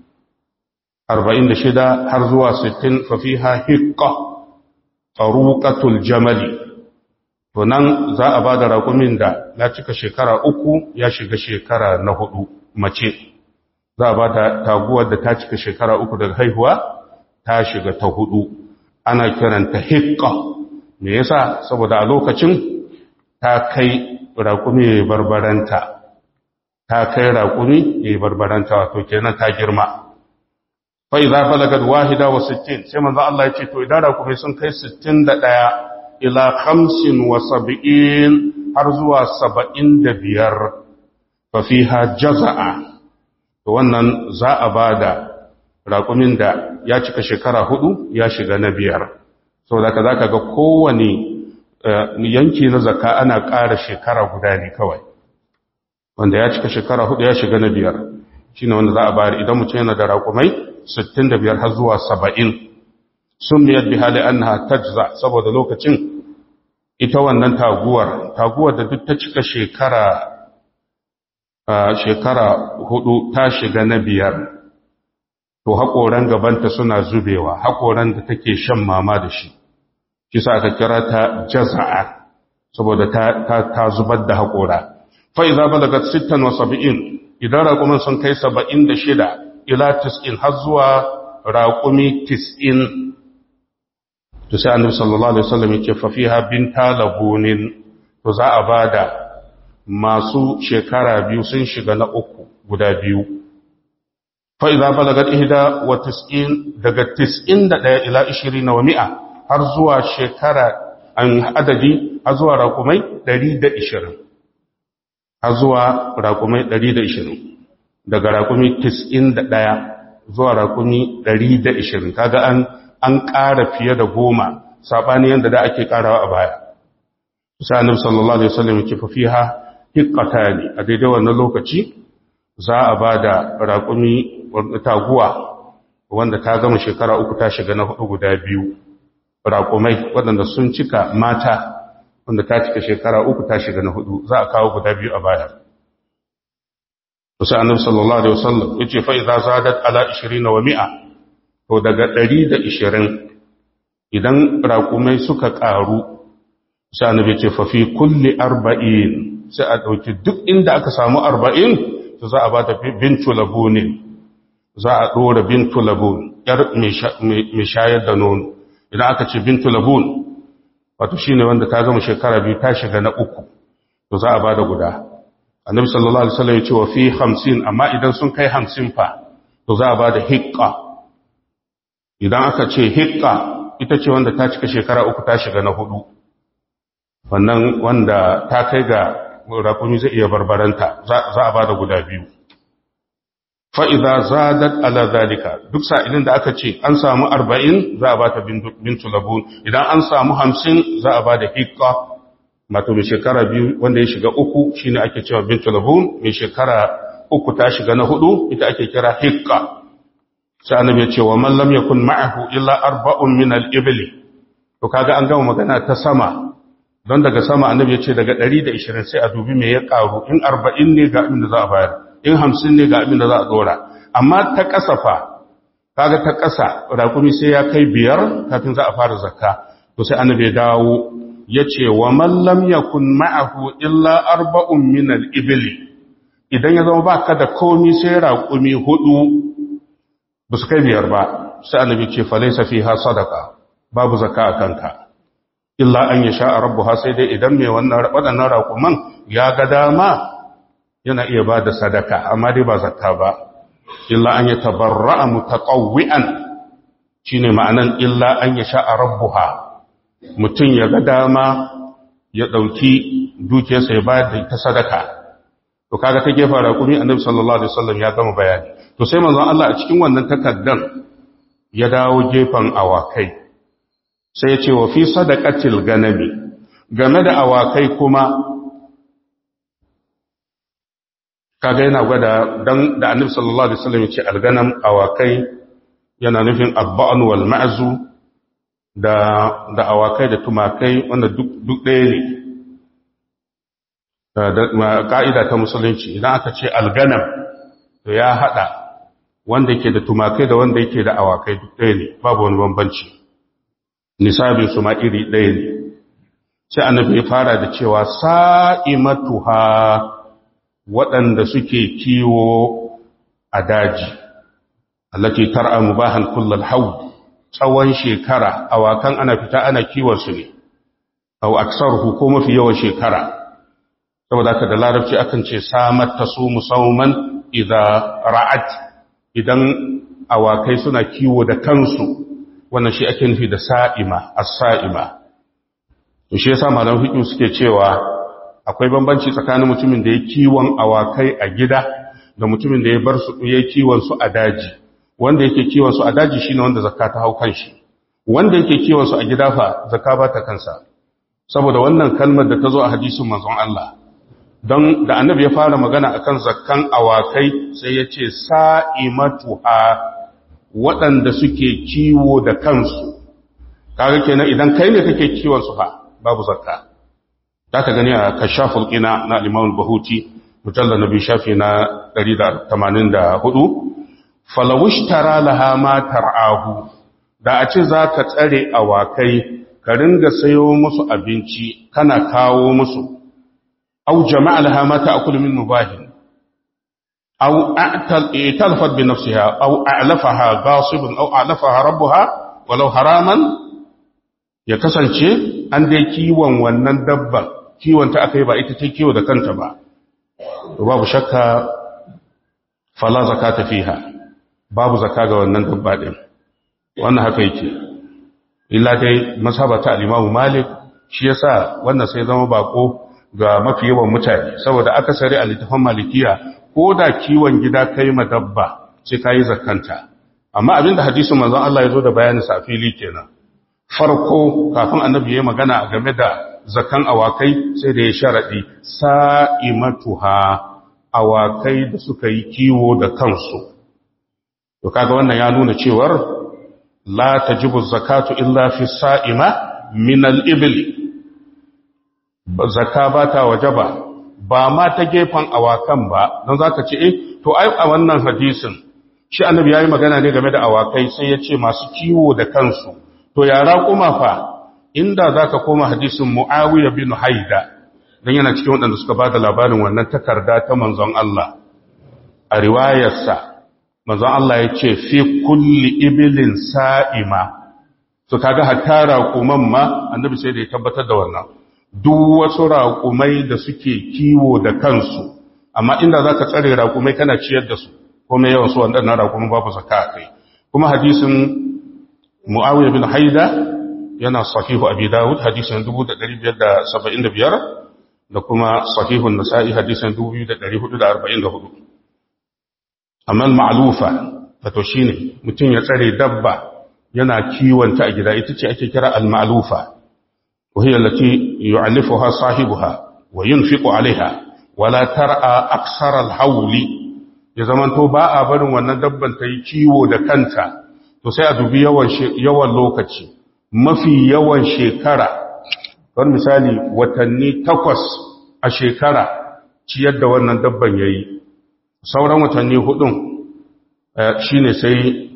46 har zuwa 60 fa fiha hiqqa taruqatul jamali to nan za a ba da raƙumin da ya cika shekara uku ya shiga shekara na hudu mace za a ba da taguwar da ta cika shekara uku daga haihuwa ta shiga ta hudu ana kiranta hikka me yasa saboda a lokacin ta kai raƙumi ya barbaranta ta kai raƙumi ya barbaranta wato kenan ta girma fa idza balagat wahida wa sittin sai manzo Allah ya ce to idan raƙumi sun kai 61 ila khamsin wa sab'in har zuwa saba'in da biyar fa fiha jaza'a to wannan za a bada raƙumin da ya cika shekara hudu ya shiga na biyar saboda ka zaka ga kowane yanki na zakka ana ƙara shekara guda ne kawai wanda ya cika shekara hudu ya shiga na biyar shine wanda za a bayar idan mutum yana da raƙumai 65 har zuwa 70 sunniyat bi hali annaha tajza saboda lokacin ita wannan taguwar taguwar da duk ta cika shekara shekara hudu ta shiga na biyar to haƙoran gabanta suna zubewa haƙoran da take shan mama da shi shi sa aka kira ta jaza'a saboda ta, ta, ta zubar da haƙora fa idza balagat 76 idan raƙumin sun kai 76 ila 90 har zuwa raƙumi 90 to sai annabi sallallahu alaihi wasallam yake fa fiha binta labunin to za a bada masu shekara biyu sun shiga na uku guda biyu fa idza balagat ihda wa 90 daga 91 ila 20 wa 100 har zuwa shekara an adadi har zuwa raƙumai 120 har zuwa raƙumai 120 daga raƙumi 91 zuwa raƙumi 120 kaga an an ƙara fiye da goma saɓani yadda da ake ƙarawa a baya. Sa'anin sallallahu Alaihi wasallam ke fafiha hikkata ne a daidai wannan lokaci za a ba da raƙumi taguwa wanda ta gama shekara uku ta shiga na hudu guda biyu. Raƙumai waɗanda sun cika mata wanda ta cika shekara uku ta shiga na hudu za a kawo guda biyu a baya. Sa'anin sallallahu Alaihi wasallam ya ce fa'iza zadat ala 20 wa mi'a to daga ɗari da ishirin idan raƙumai suka ƙaru sai annabi ce fafi kulli arba'in sai a ɗauki duk inda aka samu arba'in to za a ba ta bintu labunin za a ɗora bintu labun ‘yar mai shayar da nono idan aka ce bintu labun wato shine wanda ta gama shekara biyu ta shiga na uku to za a ba da guda annabi sallallahu alaihi wasallam ya ce wa fi hamsin amma idan sun kai hamsin fa to za a ba da hiƙƙa idan aka ce hikka ita ce wanda ta cika shekara uku ta shiga na hudu wannan wanda ta kai ga rakumi zai iya barbaranta za a ba da guda biyu fa'iza zadat ala zalika duk sa'ilin da aka ce an samu arba'in za a ba ta bintu labun idan an samu hamsin za a ba da hikka mato mai shekara biyu wanda ya shiga uku shine ake cewa bintu labun mai shekara uku ta shiga na hudu ita ake kira hikka sai annabi ya ce wa man lam yakun ma'ahu illa arba'un min al-ibli to kaga an gama magana ta sama don daga sama annabi ya ce daga 120 sai a dubi me ya karu in 40 ne ga abin da za a bayar in 50 ne ga abin da za a dora amma ta kasafa kaga ta kasa rakumi sai ya kai biyar kafin za a fara zakka to sai annabi ya dawo ya ce wa man lam yakun ma'ahu illa arba'un min al-ibli idan ya zama baka da komi sai raƙumi hudu ba su kai biyar ba sai annabi ce falaisa fiha sadaka babu zakka a kanka illa an ya sha'a rabbuha sai dai idan mai wannan waɗannan raƙuman ya ga dama yana iya ba da sadaka amma dai ba zakka ba illa an ya tabarra'a mutaqawwi'an shine ma'anan illa an ya sha'a rabbuha mutum ya ga dama ya ɗauki dukiyarsa ya bayar da ta sadaka to kaga ta gefa raƙumi annabi sallallahu alaihi wasallam ya gama bayani to sai manzon Allah a cikin wannan takaddan ya dawo gefen awakai sai ya ce wa fi sadaqatil ganami game da awakai kuma kaga yana gwada dan da annabi sallallahu alaihi wasallam ya ce alganam awakai yana nufin abba'an wal ma'zu da da awakai da tumakai wanda duk duk ɗaya ne da ka'ida ta musulunci idan aka ce alganam to ya hada wanda yake da tumakai da wanda yake da awakai duk ɗaya ne babu wani bambanci nisabin su ma iri ɗaya ne sai annabi ya fara da cewa sa'imatuha waɗanda suke kiwo a daji allati tar'a mubahan kullal hawl tsawon shekara awakan ana fita ana kiwon su ne aw aksaruhu ko mafi yawan shekara saboda haka da larabci akan ce samat tasumu sauman idza ra'at idan awakai suna kiwo da kansu wannan shi ake nufi da sa'ima as-sa'ima to shi yasa malaman fiqh suke cewa akwai bambanci tsakanin mutumin da ya kiwon awakai a gida da mutumin da ya bar su ya kiwon su a daji wanda yake kiwon su a daji shine wanda zakka ta hau kanshi wanda yake kiwon su a gida fa zakka ba ta kansa saboda wannan kalmar da ta zo a hadisin manzon Allah don da annabi ya fara magana akan zakkan awakai sai ya ce sa'imatuha waɗanda suke kiwo da kansu kaga kenan idan kai ne kake kiwon su fa babu zakka za ka gani a kashaful qina na al-imam bahuti mujallal nabi shafi na 184 falawushtara laha ma tar'ahu da a ce za ka tsare awakai ka ringa sayo musu abinci kana kawo musu أو جمع لها ما تأكل من مباه أو اعتلفت بنفسها أو أعلفها غاصب أو أعلفها ربها ولو حراما ya kasance an dai kiwon wannan dabban kiwon ta aka yi ba ita ta kiwo da kanta ba babu shakka fala zakata fiha babu zaka ga wannan dabba din wannan haka yake illa dai masabata al-Imam Malik shi yasa wannan sai zama bako ga mafi yawan mutane saboda akasari a littafin malikiya ko da kiwon gida kai ma dabba sai kayi zakanta amma abinda hadisin manzon Allah ya zo da bayanin sa fili kenan farko kafin annabi ya magana game da zakan awakai sai da ya sharadi sa'imatuha awakai da suka yi kiwo da kansu to kaga wannan ya nuna cewar la tajibu zakatu illa fi sa'ima min al-ibli zakka ba ta waje ba ba ma ta gefen awakan ba don za ka ce eh to ai a wannan hadisin shi annabi ya yi magana ne game da awakai sai ya ce masu kiwo da kansu to yara kuma fa inda za ka koma hadisin mu'awiyar bin haida don yana cikin waɗanda suka ba da labarin wannan takarda ta manzon Allah a riwayarsa manzon Allah ya ce fi kulli ibilin sa'ima to kaga hatta raƙuman ma annabi sai da ya tabbatar da wannan duk wasu raƙumai da suke kiwo da kansu amma inda za ka tsare raƙumai kana ciyar da su kuma yawan su waɗannan raƙumai babu zaka a kai kuma hadisin mu'awiyar bin haida yana sahihu abi dawud hadisin 1575 da kuma sahihun nasa'i hadisin 2444 amma ma'lufa wato shine mutum ya tsare dabba yana kiwonta a gida ita ce ake kira al-ma'lufa وهي التي يعلفها صاحبها وينفق عليها ولا ترى أكثر الحول ya zamanto ba a barin wannan dabban ta yi kiwo da kanta to sai a dubi yawan lokaci mafi yawan shekara don misali watanni takwas a shekara ciyar da wannan dabban ya yi sauran watanni hudun shine sai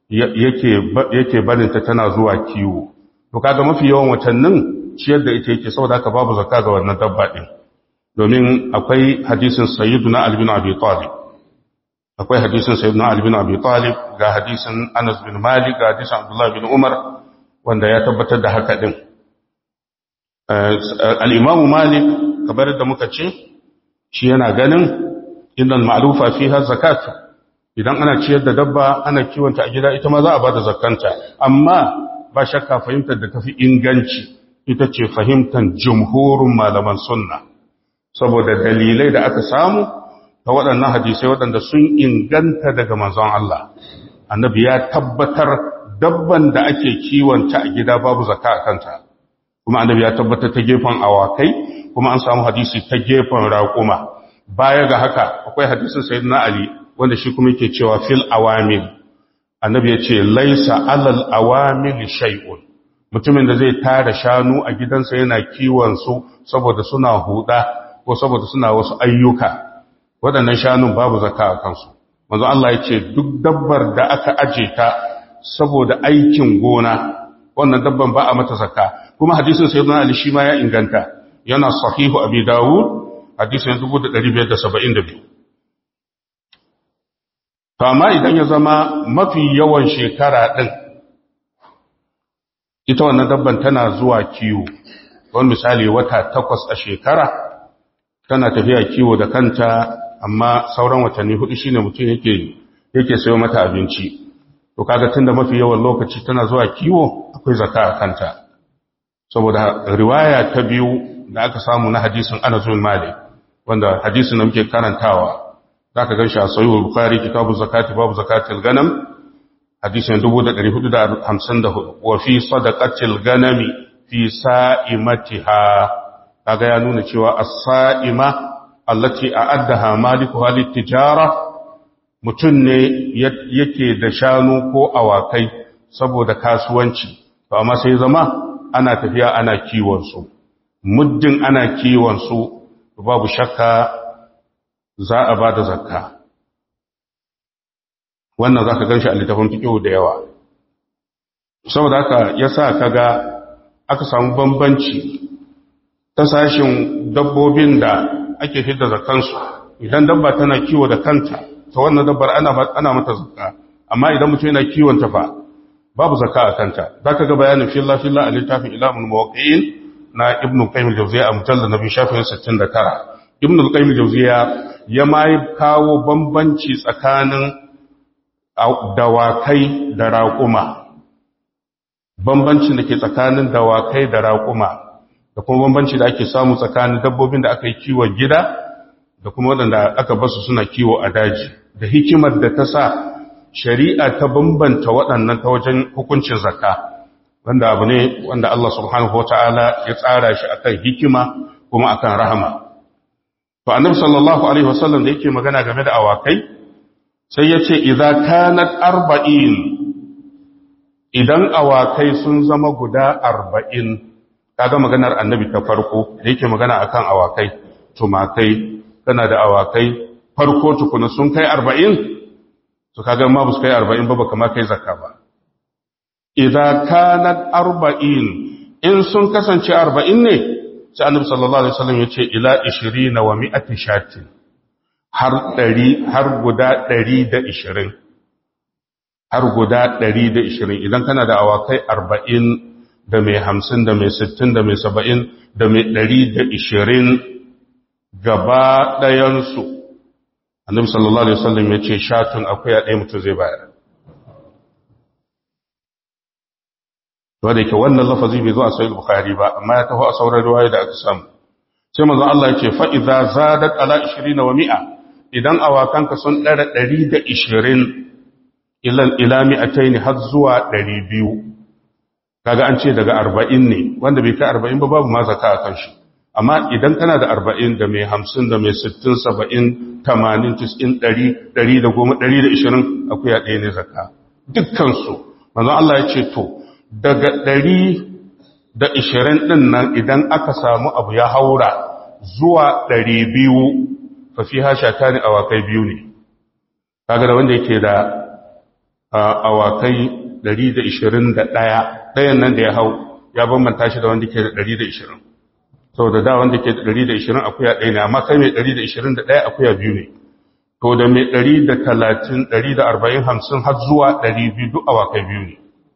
yake barinta tana zuwa kiwo to kaga mafi yawan watannin ciyar da ita yake saboda haka babu zakka ga wannan dabba din domin akwai hadisin sayyiduna ali bin abi talib akwai hadisin sayyiduna ali bin abi talib ga hadisin anas bin malik ga hadisin abdullah bin umar wanda ya tabbatar da haka din al'imamu malik kamar da muka ce shi yana ganin inda ma'alufa fi har zakatu idan ana ciyar da dabba ana kiwonta a gida ita ma za a ba da zakanta amma ba shakka fahimtar da tafi inganci ita ce fahimtar jumhurin malaman sunna saboda dalilai da aka samu ta waɗannan hadisai waɗanda sun inganta daga manzon Allah annabi ya tabbatar dabban da ake kiwonta a gida babu zakka a kanta kuma annabi ya tabbatar ta gefen awakai kuma an samu hadisi ta gefen raƙuma baya ga haka akwai hadisin sayyidina ali wanda shi kuma yake cewa fil awamil annabi ya ce laisa alal awamil shay'un mutumin da zai tara shanu a gidansa yana kiwon su saboda suna huda ko saboda suna wasu ayyuka waɗannan shanun babu zakka a kansu manzo Allah ya ce duk dabbar da aka aje ta saboda aikin gona wannan dabban ba a mata zakka kuma hadisin sayyidina ali shi ma ya inganta yana sahihu abi dawud hadisin 1572 to amma idan ya zama mafi yawan shekara din ita wannan dabban tana zuwa kiwo wani misali wata takwas a shekara tana tafiya kiwo da kanta amma sauran watanni hudu shine mutum yake yake sayo mata abinci to kaga tunda mafi yawan lokaci tana zuwa kiwo akwai zakka a kanta saboda riwaya ta biyu da aka samu na hadisin Anas bin Malik wanda hadisin da muke karantawa zaka ganshi a sahih bukhari kitabu zakati babu zakatil ganam hadisin 1454 wa fi sadaqatil ganami fi sa'imatiha kaga ya nuna cewa as-sa'ima allati a'addaha malikuha lit-tijara mutun ne yake da shanu ko awakai saboda kasuwanci to amma sai zama ana tafiya ana kiwon su muddin ana kiwon su babu shakka za a bada zakka wannan zaka ganshi a littafin fiqh da yawa saboda haka yasa kaga aka samu bambanci ta sashin dabbobin da ake fidda zakansu idan dabba tana kiwo da kanta ta wannan dabbar ana ana mata zakka amma idan mutum yana kiwon ta fa babu zakka a kanta zaka ga bayanin filla filla a littafin ilamul muwaqqi'in na ibnu qayyim al-jawziyya a mujallad nabi shafin 69 ibnu qayyim al-jawziyya ya mai kawo bambanci tsakanin dawakai da raƙuma bambancin da ke tsakanin dawakai da raƙuma da kuma bambanci da ake samu tsakanin dabbobin da aka yi kiwon gida da kuma waɗanda aka basu suna kiwo a daji da hikimar da ta sa shari'a ta bambanta waɗannan ta wajen hukuncin zakka wanda abu ne wanda Allah subhanahu wata'ala ya tsara shi akan hikima kuma akan rahama to annabi sallallahu alaihi wasallam da yake magana game da awakai sai ya ce idza kanat arba'in idan awakai sun zama guda arba'in kaga maganar annabi ta farko da yake magana akan awakai tumakai kana da awakai farko tukuna sun kai arba'in to kaga ma su kai arba'in ba baka ma kai zakka ba idza kanat arba'in in sun kasance arba'in ne sai annabi sallallahu alaihi wasallam yace ila 20 wa mi'ati shatin har 100 har guda 120 har guda 120 idan kana da awakai arba'in da mai hamsin da mai sittin da mai saba'in da mai ɗari da ishirin gaba ɗayansu annabi sallallahu alaihi wasallam ya ce shatun akwai a ɗaya mutum zai bayar wadda yake wannan lafazi bai zo a sahih bukhari ba amma ya taho a sauran riwaya da aka samu sai manzon Allah ya ce fa idza zadat ala 20 wa mi'a idan awakanka sun ɗara ɗari da ishirin ila mi'ataini har zuwa ɗari biyu kaga an ce daga arba'in ne wanda bai kai arba'in ba babu ma zaka a kanshi amma idan kana da arba'in da mai hamsin da mai sittin saba'in tamanin tis'in ɗari ɗari da goma ɗari da ishirin akuya ɗaya ne zaka dukkansu manzon Allah ya ce to daga ɗari da ishirin ɗin nan idan aka samu abu ya haura zuwa ɗari biyu fafi hasha ta ne awakai biyu ne kaga da wanda yake da awakai 121 ɗayan nan da ya hau ya bambanta shi da wanda ke da 120 sau da da wanda ke da 120 akuya ɗaya ne amma kai mai 121 akuya biyu ne to da mai 130 140 50 har zuwa 200 duk awakai biyu ne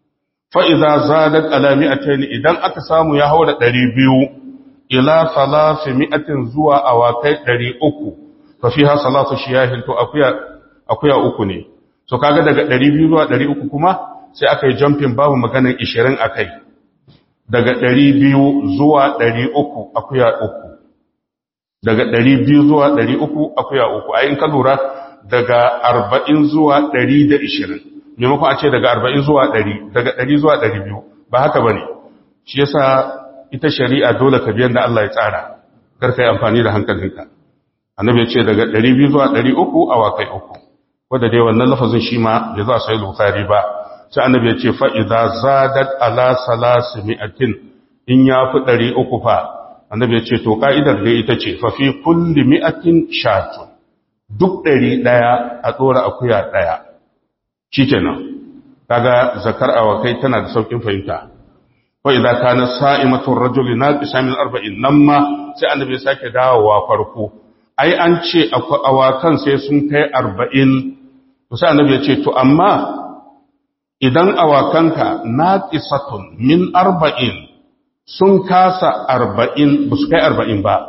fa'iza zadat alami a idan aka samu ya haura ɗari biyu ila salafi mi'atin zuwa awakai ɗari uku fa fi ha salatu shiyahin to akuya uku ne so kaga daga ɗari biyu zuwa ɗari uku kuma sai aka yi jumping babu maganin ishirin a kai daga ɗari biyu zuwa ɗari uku akuya uku daga ɗari biyu zuwa ɗari uku akuya uku a yin ka lura daga arba'in zuwa ɗari da ishirin maimakon a ce daga arba'in zuwa ɗari daga ɗari zuwa ɗari biyu ba haka ba ne shi yasa ita shari'a dole ka biyan da Allah ya tsara karka yi amfani da hankalinka annabi ya ce daga ɗari biyu zuwa ɗari uku awakai uku wadda dai wannan lafazin shi ma bai za a sai bukari ba sai annabi ya ce fa'iza zadat ala salasi mi'atin in ya fi ɗari uku fa annabi ya ce to ka'idar dai ita ce fafi kulli mi'atin shatun duk ɗari ɗaya a tsora akuya ɗaya shi kenan kaga zakar awakai tana da saukin fahimta wa idan kana sa'imatun rajuli na min arba'in nan ma sai annabi ya sake dawowa farko ai an ce awakan sai sun kai arba'in to sai annabi ya ce to amma idan awakanka naqisatun min arba'in sun kasa arba'in ba su kai arba'in ba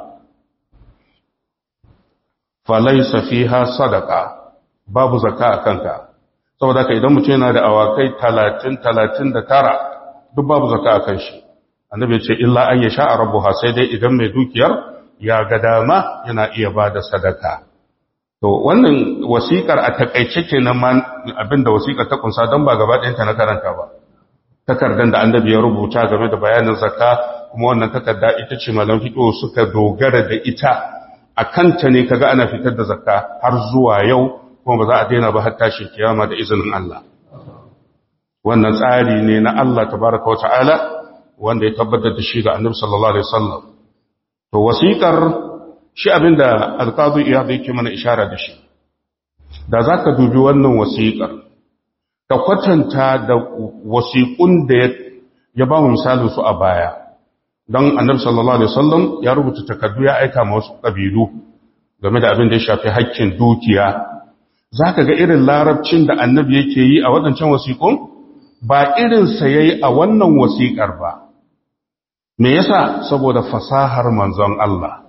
falaisa fiha sadaka babu zakka a kanka saboda ka idan mutum yana da awakai talatin talatin da tara duk babu zakka a kan shi annabi ce illa an ya sha a rabuha sai dai idan mai dukiyar ya ga dama yana iya ba da sadaka to wannan wasiƙar a takaice kenan ma abinda wasiƙar ta kunsa don ba gaba ɗayanta na karanta ba takardar da annabi ya rubuta game da bayanin zakka kuma wannan takarda ita ce malam fiqh suka dogara da ita a kanta ne kaga ana fitar da zakka har zuwa yau kuma ba za a daina ba har tashin kiyama da izinin Allah wannan tsari ne na Allah tabaraka wa ta'ala wanda ya tabbatar da shi ga annabi sallallahu alaihi wasallam to wasiƙar shi abinda alqazi iyad yake mana ishara da shi da zaka dubi wannan wasiƙar ka kwatanta da wasiƙun da ya ba mu misalin su a baya don annabi sallallahu alaihi wasallam ya rubuta takardu ya aika ma wasu kabilu game da abin da ya shafi haƙƙin dukiya zaka ga irin larabcin da annabi yake yi a wadancan wasiƙun ba irin sa yayi a wannan wasiƙar ba me yasa saboda fasahar manzon Allah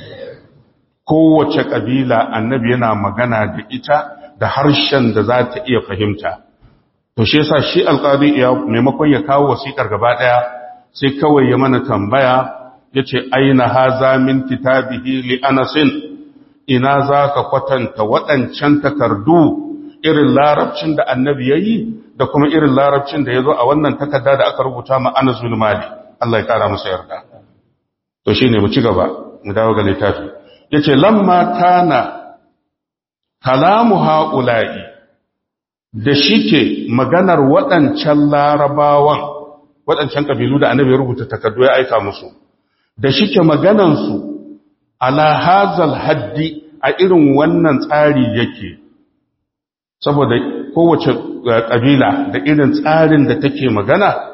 kowace kabila annabi yana magana da ita da harshen da za ta iya fahimta to shi yasa shi alqadi ya maimakon ya kawo wasiƙar gaba ɗaya sai kawai ya mana tambaya yace aina haza min kitabihi li anasin ina zaka kwatanta waɗancan takardu irin larabcin da annabi yayi da kuma irin larabcin da yazo a wannan takarda da aka rubuta ma Anas bin Malik Allah ya kara masa yarda to shine mu ci gaba mu dawo ga littafi yace lamma kana kalamu haula'i da shike maganar waɗancan larabawan waɗancan ƙabilu da annabi ya rubuta takardu ya aika musu da shike maganansu ala hazal haddi a irin wannan tsari yake saboda kowace ƙabila da irin tsarin da take magana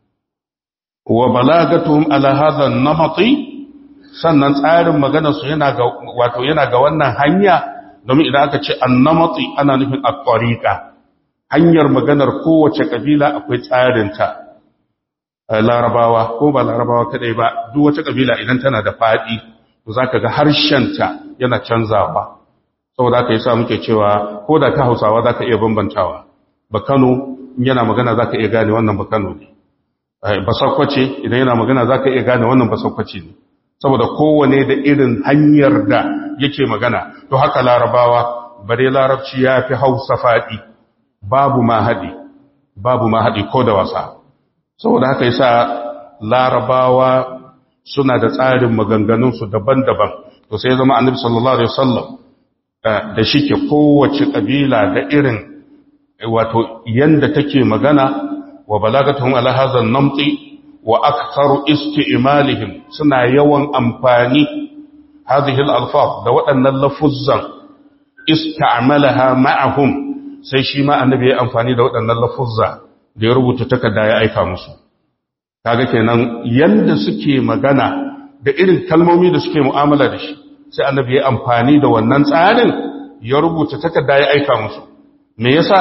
wa balagatuhum ala hadha namati sannan tsarin maganarsu yana ga wato yana ga wannan hanya domin idan aka ce annamati ana nufin at-tariqa hanyar maganar kowace kabila akwai tsarinta larabawa ko ba larabawa kadai ba duk wata kabila idan tana da fadi to zaka ga harshenta yana canzawa saboda haka yasa muke cewa ko da ka Hausawa zaka iya bambantawa ba Kano yana magana zaka iya gane wannan ba Kano ne ba Sokoce idan yana magana zaka iya gane wannan ba Sokoce ne saboda kowane da irin hanyar da yake magana to haka larabawa bare larabci ya fi hausa faɗi babu ma haɗi babu ma haɗi ko da wasa saboda haka yasa larabawa suna da tsarin maganganunsu daban-daban to sai zama annabi sallallahu alaihi wasallam da shike kowace kabila da irin wato yanda take magana wa balagatuhum ala hadha namti wa aktharu isti'malihim suna yawan amfani hadhihi al-alfaz da waɗannan lafuzzan ista'malaha ma'ahum sai shi ma annabi ya amfani da waɗannan lafuzza da ya rubuta takarda ya aika musu kaga kenan yanda suke magana da irin kalmomi da suke mu'amala da shi sai annabi ya amfani da wannan tsarin ya rubuta takarda ya aika musu me yasa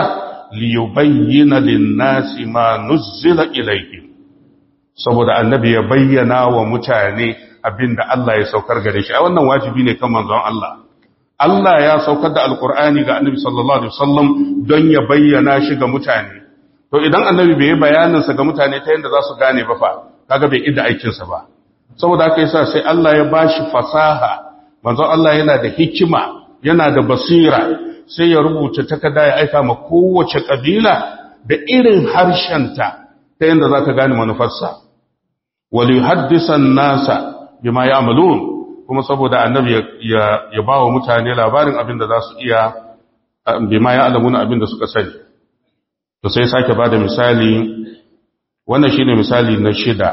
liyubayyana lin-nasi ma nuzzila ilayhim saboda annabi ya bayyana wa mutane abinda Allah ya saukar gare shi a wannan wajibi ne kan manzon Allah Allah ya saukar da alkur'ani ga annabi sallallahu alaihi wasallam don ya bayyana shi ga mutane to idan annabi bai yi bayanin sa ga mutane ta yanda za su gane ba fa kaga bai idda aikin sa ba saboda haka yasa sai Allah ya bashi fasaha manzon Allah yana da hikima yana da basira sai ya rubuta takarda ya aika ma kowace kabila da irin harshenta ta yanda za ka gane manufarsa wali haddisan nasa bima ya'malun kuma saboda annabi ya ba wa mutane labarin abin da za su iya bima ya'lamuna abin da suka sani to sai sake bada misali wannan shine misali na shida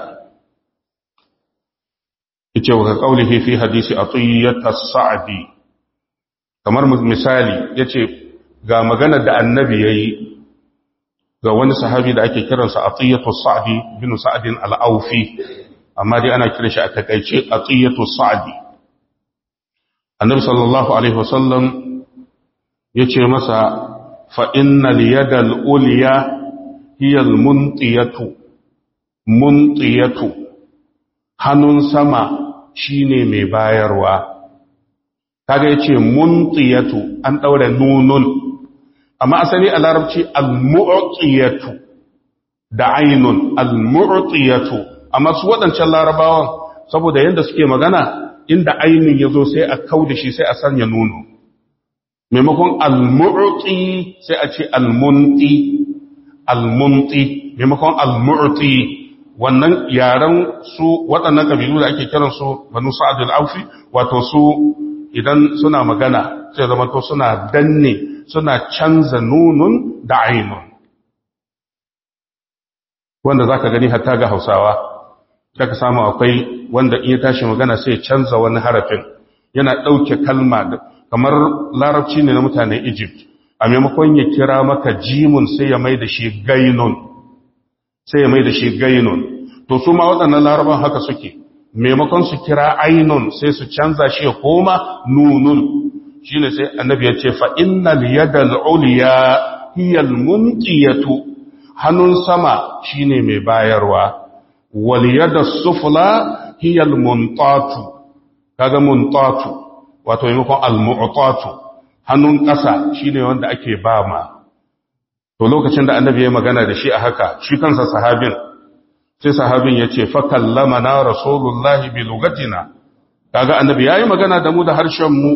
yace wa qaulihi fi hadisi atiyat as-sa'di kamar misali yace ga maganar da annabi yayi ga wani sahabi da ake kiransa atiyatu sa'di bin sa'din al-aufi amma dai ana kiran shi a takaice atiyatu sa'di annabi sallallahu alaihi wasallam yace masa fa innal yadal ulya hiya al-muntiyatu muntiyatu hannun sama shine mai bayarwa kaga yace muntiyatu an daure nunun amma asali a larabci al-mu'tiyatu da ainun al-mu'tiyatu amma su waɗancan larabawan saboda yadda suke magana inda ainun ya zo sai a kau da shi sai a sanya nuno maimakon al-mu'ti sai a ce al-munti al-munti maimakon al-mu'ti wannan yaren su waɗannan ƙabilu da ake kiransu banu sa'ad al-aufi wato su idan suna magana sai zama to suna danne suna canza nunun da ainun wanda za ka gani hatta ga hausawa ka samu akwai wanda in ya tashi magana sai canza wani harafin yana ɗauke kalma kamar larabci ne na mutanen egypt a maimakon ya kira maka jimun sai ya mai da shi gainun sai ya mai da shi gainun to su ma waɗannan laraban haka suke maimakon su kira ainun sai su canza shi ya koma nunun shine sai annabi ya ce fa innal yadal uliya hiya almunqiyatu hannun sama shine mai bayarwa wal yadas sufla hiya almuntatu kaga muntatu wato maimakon almu'tatu hannun ƙasa shine wanda ake bama to lokacin da annabi ya magana da shi a haka shi kansa sahabin sai sahabin ya ce fa kallamana rasulullahi bi lugatina kaga annabi yayi magana da mu da harshen mu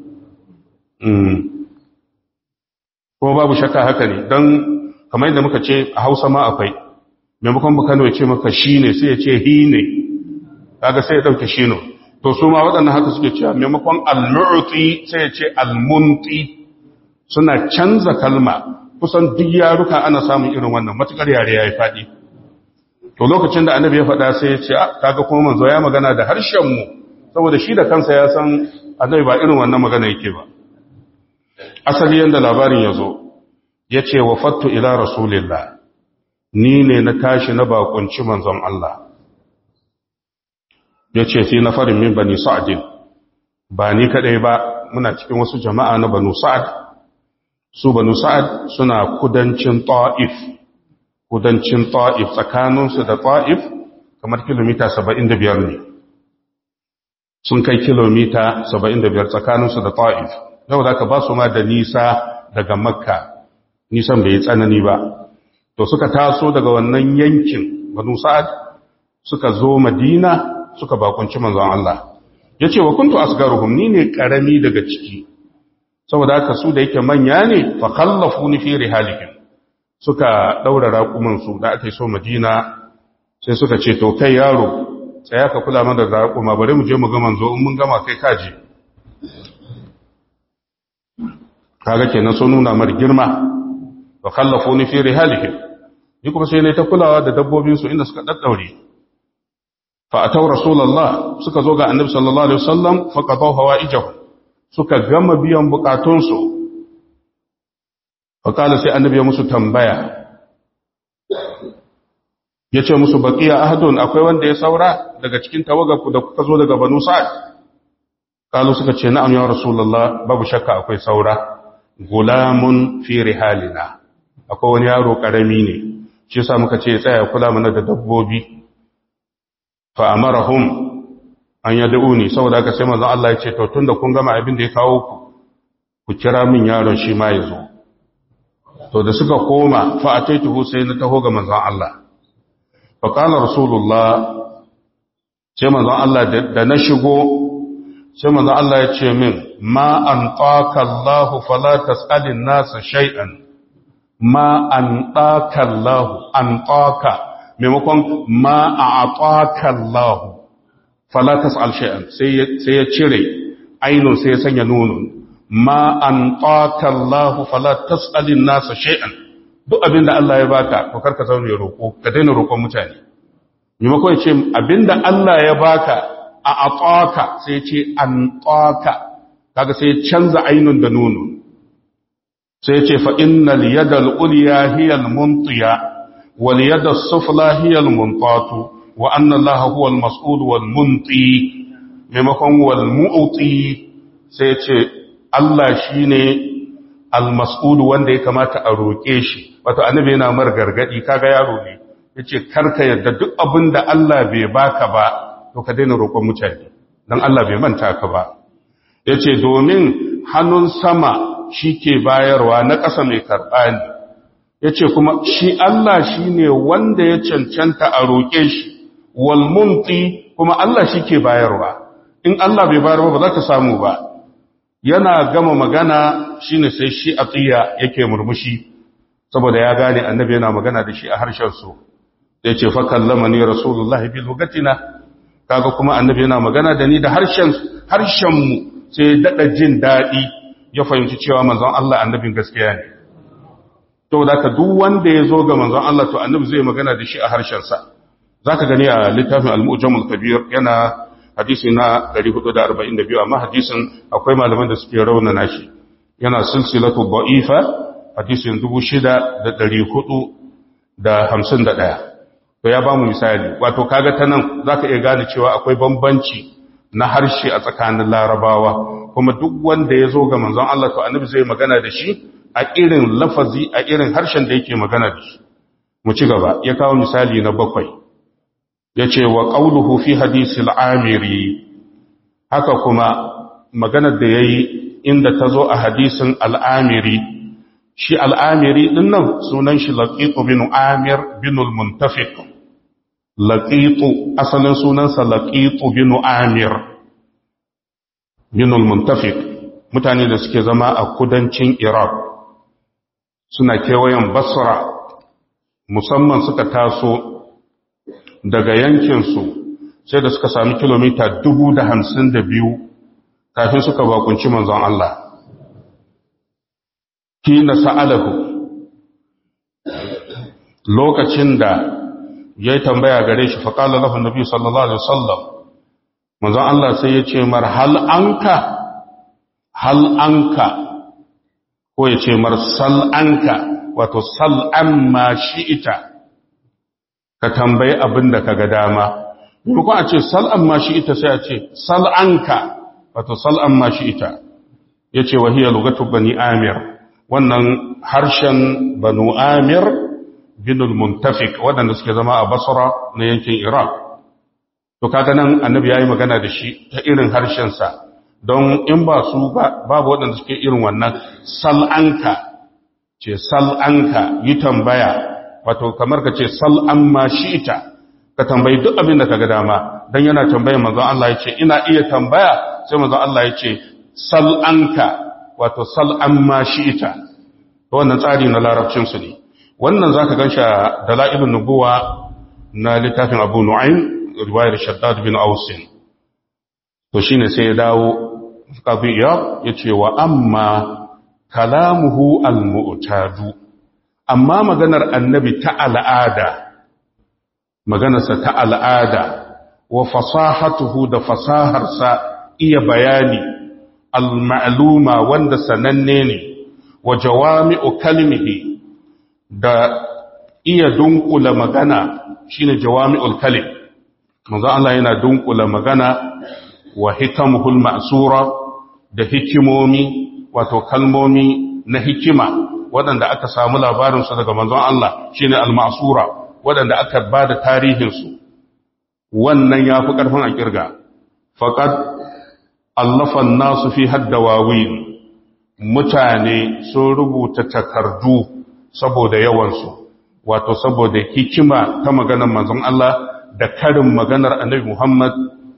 kuma babu shakka haka ne don kamar yadda muka ce a hausa ma akwai maimakon bukano ya ce maka shi ne sai ya ce hi ne kaga sai ya ɗauke shi ne to su ma waɗannan haka suke cewa maimakon al-mu'ti sai ya ce al-munti suna canza kalma kusan duk yaruka ana samun irin wannan matukar yare yayi faɗi to lokacin da annabi ya faɗa sai ya ce kaga kuma manzo ya magana da harshen mu saboda shi da kansa ya san annabi ba irin wannan magana yake ba asali yadda labarin ya zo ya ce wa fattu ila rasulillah ni ne na tashi na bakunci manzon Allah ya ce fi na farin min bani sa'adin ba ni kadai ba muna cikin wasu jama'a na banu sa'ad su banu sa'ad suna kudancin ta'if kudancin ta'if tsakaninsu da ta'if kamar kilomita 75 ne sun kai kilomita 75 tsakaninsu da ta'if yau da ka ba su ma da nisa daga makka nisan bai yi tsanani ba to suka taso daga wannan yankin banu sa'ad suka zo madina suka bakunci manzon Allah ya ce wa kuntu asgaruhum ni ne karami daga ciki saboda haka su da yake manya ne fa khallafu ni fi rihalihim suka daura raƙuman su da aka so madina sai suka ce to kai yaro tsaya ka kula mana da raƙuma bari mu je mu ga manzo in mun gama kai kaje kaga kenan sun nuna mar girma wa khallafuni fi rihalihim ni kuma sai ne ta kulawa da dabbobin su inda suka daddaure fa ataw rasulullah suka zo ga annabi sallallahu alaihi wasallam fa qadaw hawaijahu suka gama biyan bukatun su fa kana sai annabi ya musu tambaya yace musu baqiya ahadun akwai wanda ya saura daga cikin tawagarku da kuka zo daga banu sa'ad kalu suka ce na'am ya rasulullah babu shakka akwai saura gulamun fi rihalina akwai wani yaro karami ne shi yasa muka ce ya tsaya kula mana da dabbobi fa amarahum an yad'uni saboda haka sai manzon Allah ya ce to tunda kun gama abin da ya kawo ku ku kira min yaron shi ma ya zo to da suka koma fa ataituhu sai na taho ga manzon Allah fa qala rasulullah sai manzon Allah da na shigo sai manzon Allah ya ce min ma an taka Allah fala tasalin nas shay'an ma an taka Allah an taka maimakon ma a'taka Allah fala tasal shay'an sai sai ya cire ainun sai ya sanya nunun ma an taka Allah fala tasalin nas shay'an duk abinda Allah ya baka to karka zaune roko ka daina roƙon mutane maimakon ce abinda Allah ya baka a ataka sai ce an taka kaga sai canza ainun da nunu sai ce fa innal yadal ulya hiya al muntiya wal yadas sufla hiya al muntatu wa anna Allah huwa al mas'ul wal munti maimakon wal mu'ti sai ce Allah shine al mas'ul wanda ya kamata a roke shi wato annabi yana mar gargadi kaga yaro ne ya ce karka yadda duk abin da Allah bai baka ba to ka daina roƙon mutane don Allah bai manta ka ba ya ce domin hannun sama shi ke bayarwa na ƙasa mai karɓa ne ya ce kuma shi Allah shi ne wanda ya cancanta a roƙe shi walmunti kuma Allah shi ke bayarwa in Allah bai bayarwa ba za ka samu ba yana gama magana shine sai shi a tsiya yake murmushi saboda ya gane annabi yana magana da shi a harshen su ya ce fa kallama ni rasulullah bi lugatina kaga kuma annabi yana magana da ni da harshen harshen mu sai dada jin dadi ya fahimci cewa manzon Allah annabin gaskiya ne to da ka duk wanda ya zo ga manzon Allah to annabi zai magana da shi a harshen sa zaka gani a littafin al-mu'jamul kabir yana hadisi na 442 amma hadisin akwai malaman da suke raunana shi yana silsilatu da'ifa hadisin 6451 to ya ba mu misali wato kaga ta nan za ka iya gane cewa akwai bambanci na harshe a tsakanin larabawa kuma duk wanda ya zo ga manzon Allah to annabi zai magana da shi a irin lafazi a irin harshen da yake magana da shi mu ci gaba ya kawo misali na bakwai ya ce wa ƙauluhu fi hadisi al'amiri haka kuma maganar da ya yi inda ta zo a hadisin al'amiri shi al'amiri ɗin nan sunan shi laƙiƙu bin amir bin muntafiq laƙiƙu asalin sunansa laƙiƙu bin amir bin muntafiq mutane da suke zama a kudancin iraq suna kewayen basra musamman suka taso daga yankinsu sai da suka sami kilomita dubu da hamsin da biyu kafin suka bakunci manzon Allah hina sa'alahu lokacin da ya yi tambaya gare shi faƙalar lafin nabi sallallahu alaihi wasallam manzon Allah sai ya ce mar hal anka hal anka ko ya ce mar sal anka wato sal an ma shi'ita ka tambayi abin da ka ga dama maimakon a ce sal an ma shi'ita sai a ce sal anka wato sal an ma shi'ita ya ce wahiyar lugatu bani amir wannan harshen banu amir binul muntafik waɗanda suke zama a basra na yankin iraq to kaga nan annabi yayi magana da shi ta irin harshensa don in ba su babu waɗanda suke irin wannan sal'anka ce sal'anka yi tambaya wato kamar ka ce sal'an ma shi'ita ka tambayi duk abin da ka ga dama don yana tambayin manzon Allah ya ce ina iya tambaya sai manzon Allah ya ce sal'anka wato sal'an ma shi'ita wannan tsari na larabcinsu ne wannan za ka gan shi a dala'ilin nubuwa na littafin abu nu'ayn riwayar shaddad bin ausin to shine sai ya dawo qadiyya yace wa amma kalamuhu almu'tadu amma maganar annabi ta al'ada maganarsa ta al'ada wa fasahatuhu da fasaharsa iya bayani al-ma'luma wanda sananne ne wa jawami'u kalmihi da iya dunkula magana shine jawami'ul kalim manzo Allah yana dunkula magana wa hikamuhul ma'sura da hikimomi wato kalmomi na hikima waɗanda aka samu labarinsu daga manzon Allah shine al-ma'sura waɗanda aka ba da tarihinsu wannan ya fi ƙarfin a ƙirga faƙad allafan nasu fi haddawawin mutane sun rubuta takardu saboda yawansu wato saboda hikima ta maganar manzon Allah da karin maganar annabi Muhammad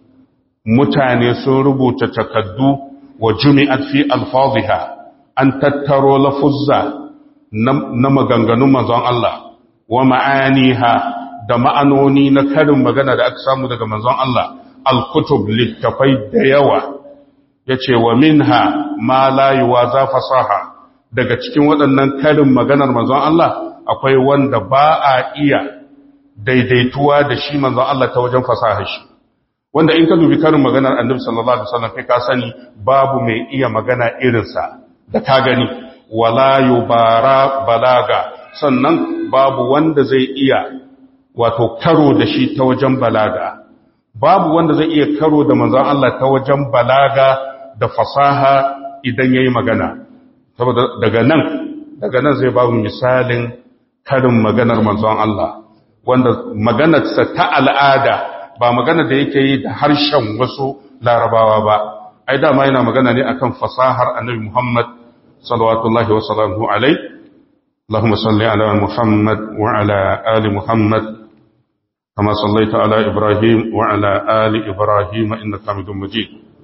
mutane sun rubuta takardu wa jumi'at fi alfaziha an tattaro lafuzza na maganganun manzon Allah wa ma'aniha da ma'anoni na karin magana da aka samu daga manzon Allah al-kutub littafai da yawa yace wa minha ma la yuwaza fasaha daga cikin waɗannan karin maganar manzon Allah akwai wanda ba a iya daidaituwa da shi manzon Allah ta wajen fasaha shi wanda in ka dubi karin maganar annabi sallallahu alaihi wasallam kai ka sani babu mai iya magana irinsa da ka gani wala yubara balaga sannan babu wanda zai iya wato karo da shi ta wajen balaga babu wanda zai iya karo da manzon Allah ta wajen balaga da fasaha idan yayi magana saboda daga nan daga nan zai babu misalin karin maganar manzon Allah wanda maganarsa ta al'ada ba magana da yake yi da harshen wasu larabawa ba ai dama yana magana ne akan fasahar annabi Muhammad sallallahu wa sallamu alai اللهم صل على محمد وعلى آل محمد كما صليت على إبراهيم وعلى آل إبراهيم إنك حميد مجيد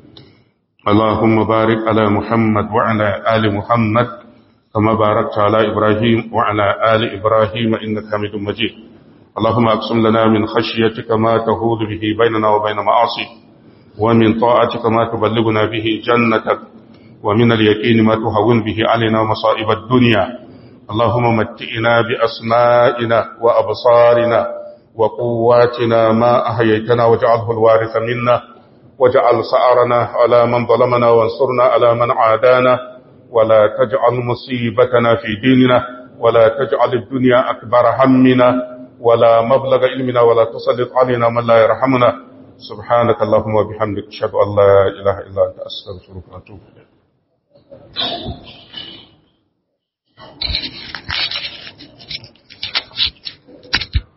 اللهم بارك على محمد وعلى آل محمد كما باركت على إبراهيم وعلى آل إبراهيم إنك حميد مجيد اللهم أقسم لنا من خشيتك ما تهود به بيننا وبين معاصيك ومن طاعتك ما تبلغنا به جنتك ومن اليقين ما تهون به علينا مصائب الدنيا اللهم متئنا بأسمائنا وأبصارنا وقواتنا ما أحييتنا واجعله الوارث منا واجعل سعرنا على من ظلمنا وانصرنا على من عادانا ولا تجعل مصيبتنا في ديننا ولا تجعل الدنيا أكبر همنا ولا مبلغ علمنا ولا تسلط علينا من لا يرحمنا سبحانك اللهم وبحمدك اشهد ان لا اله الا انت استغفرك واتوب اليك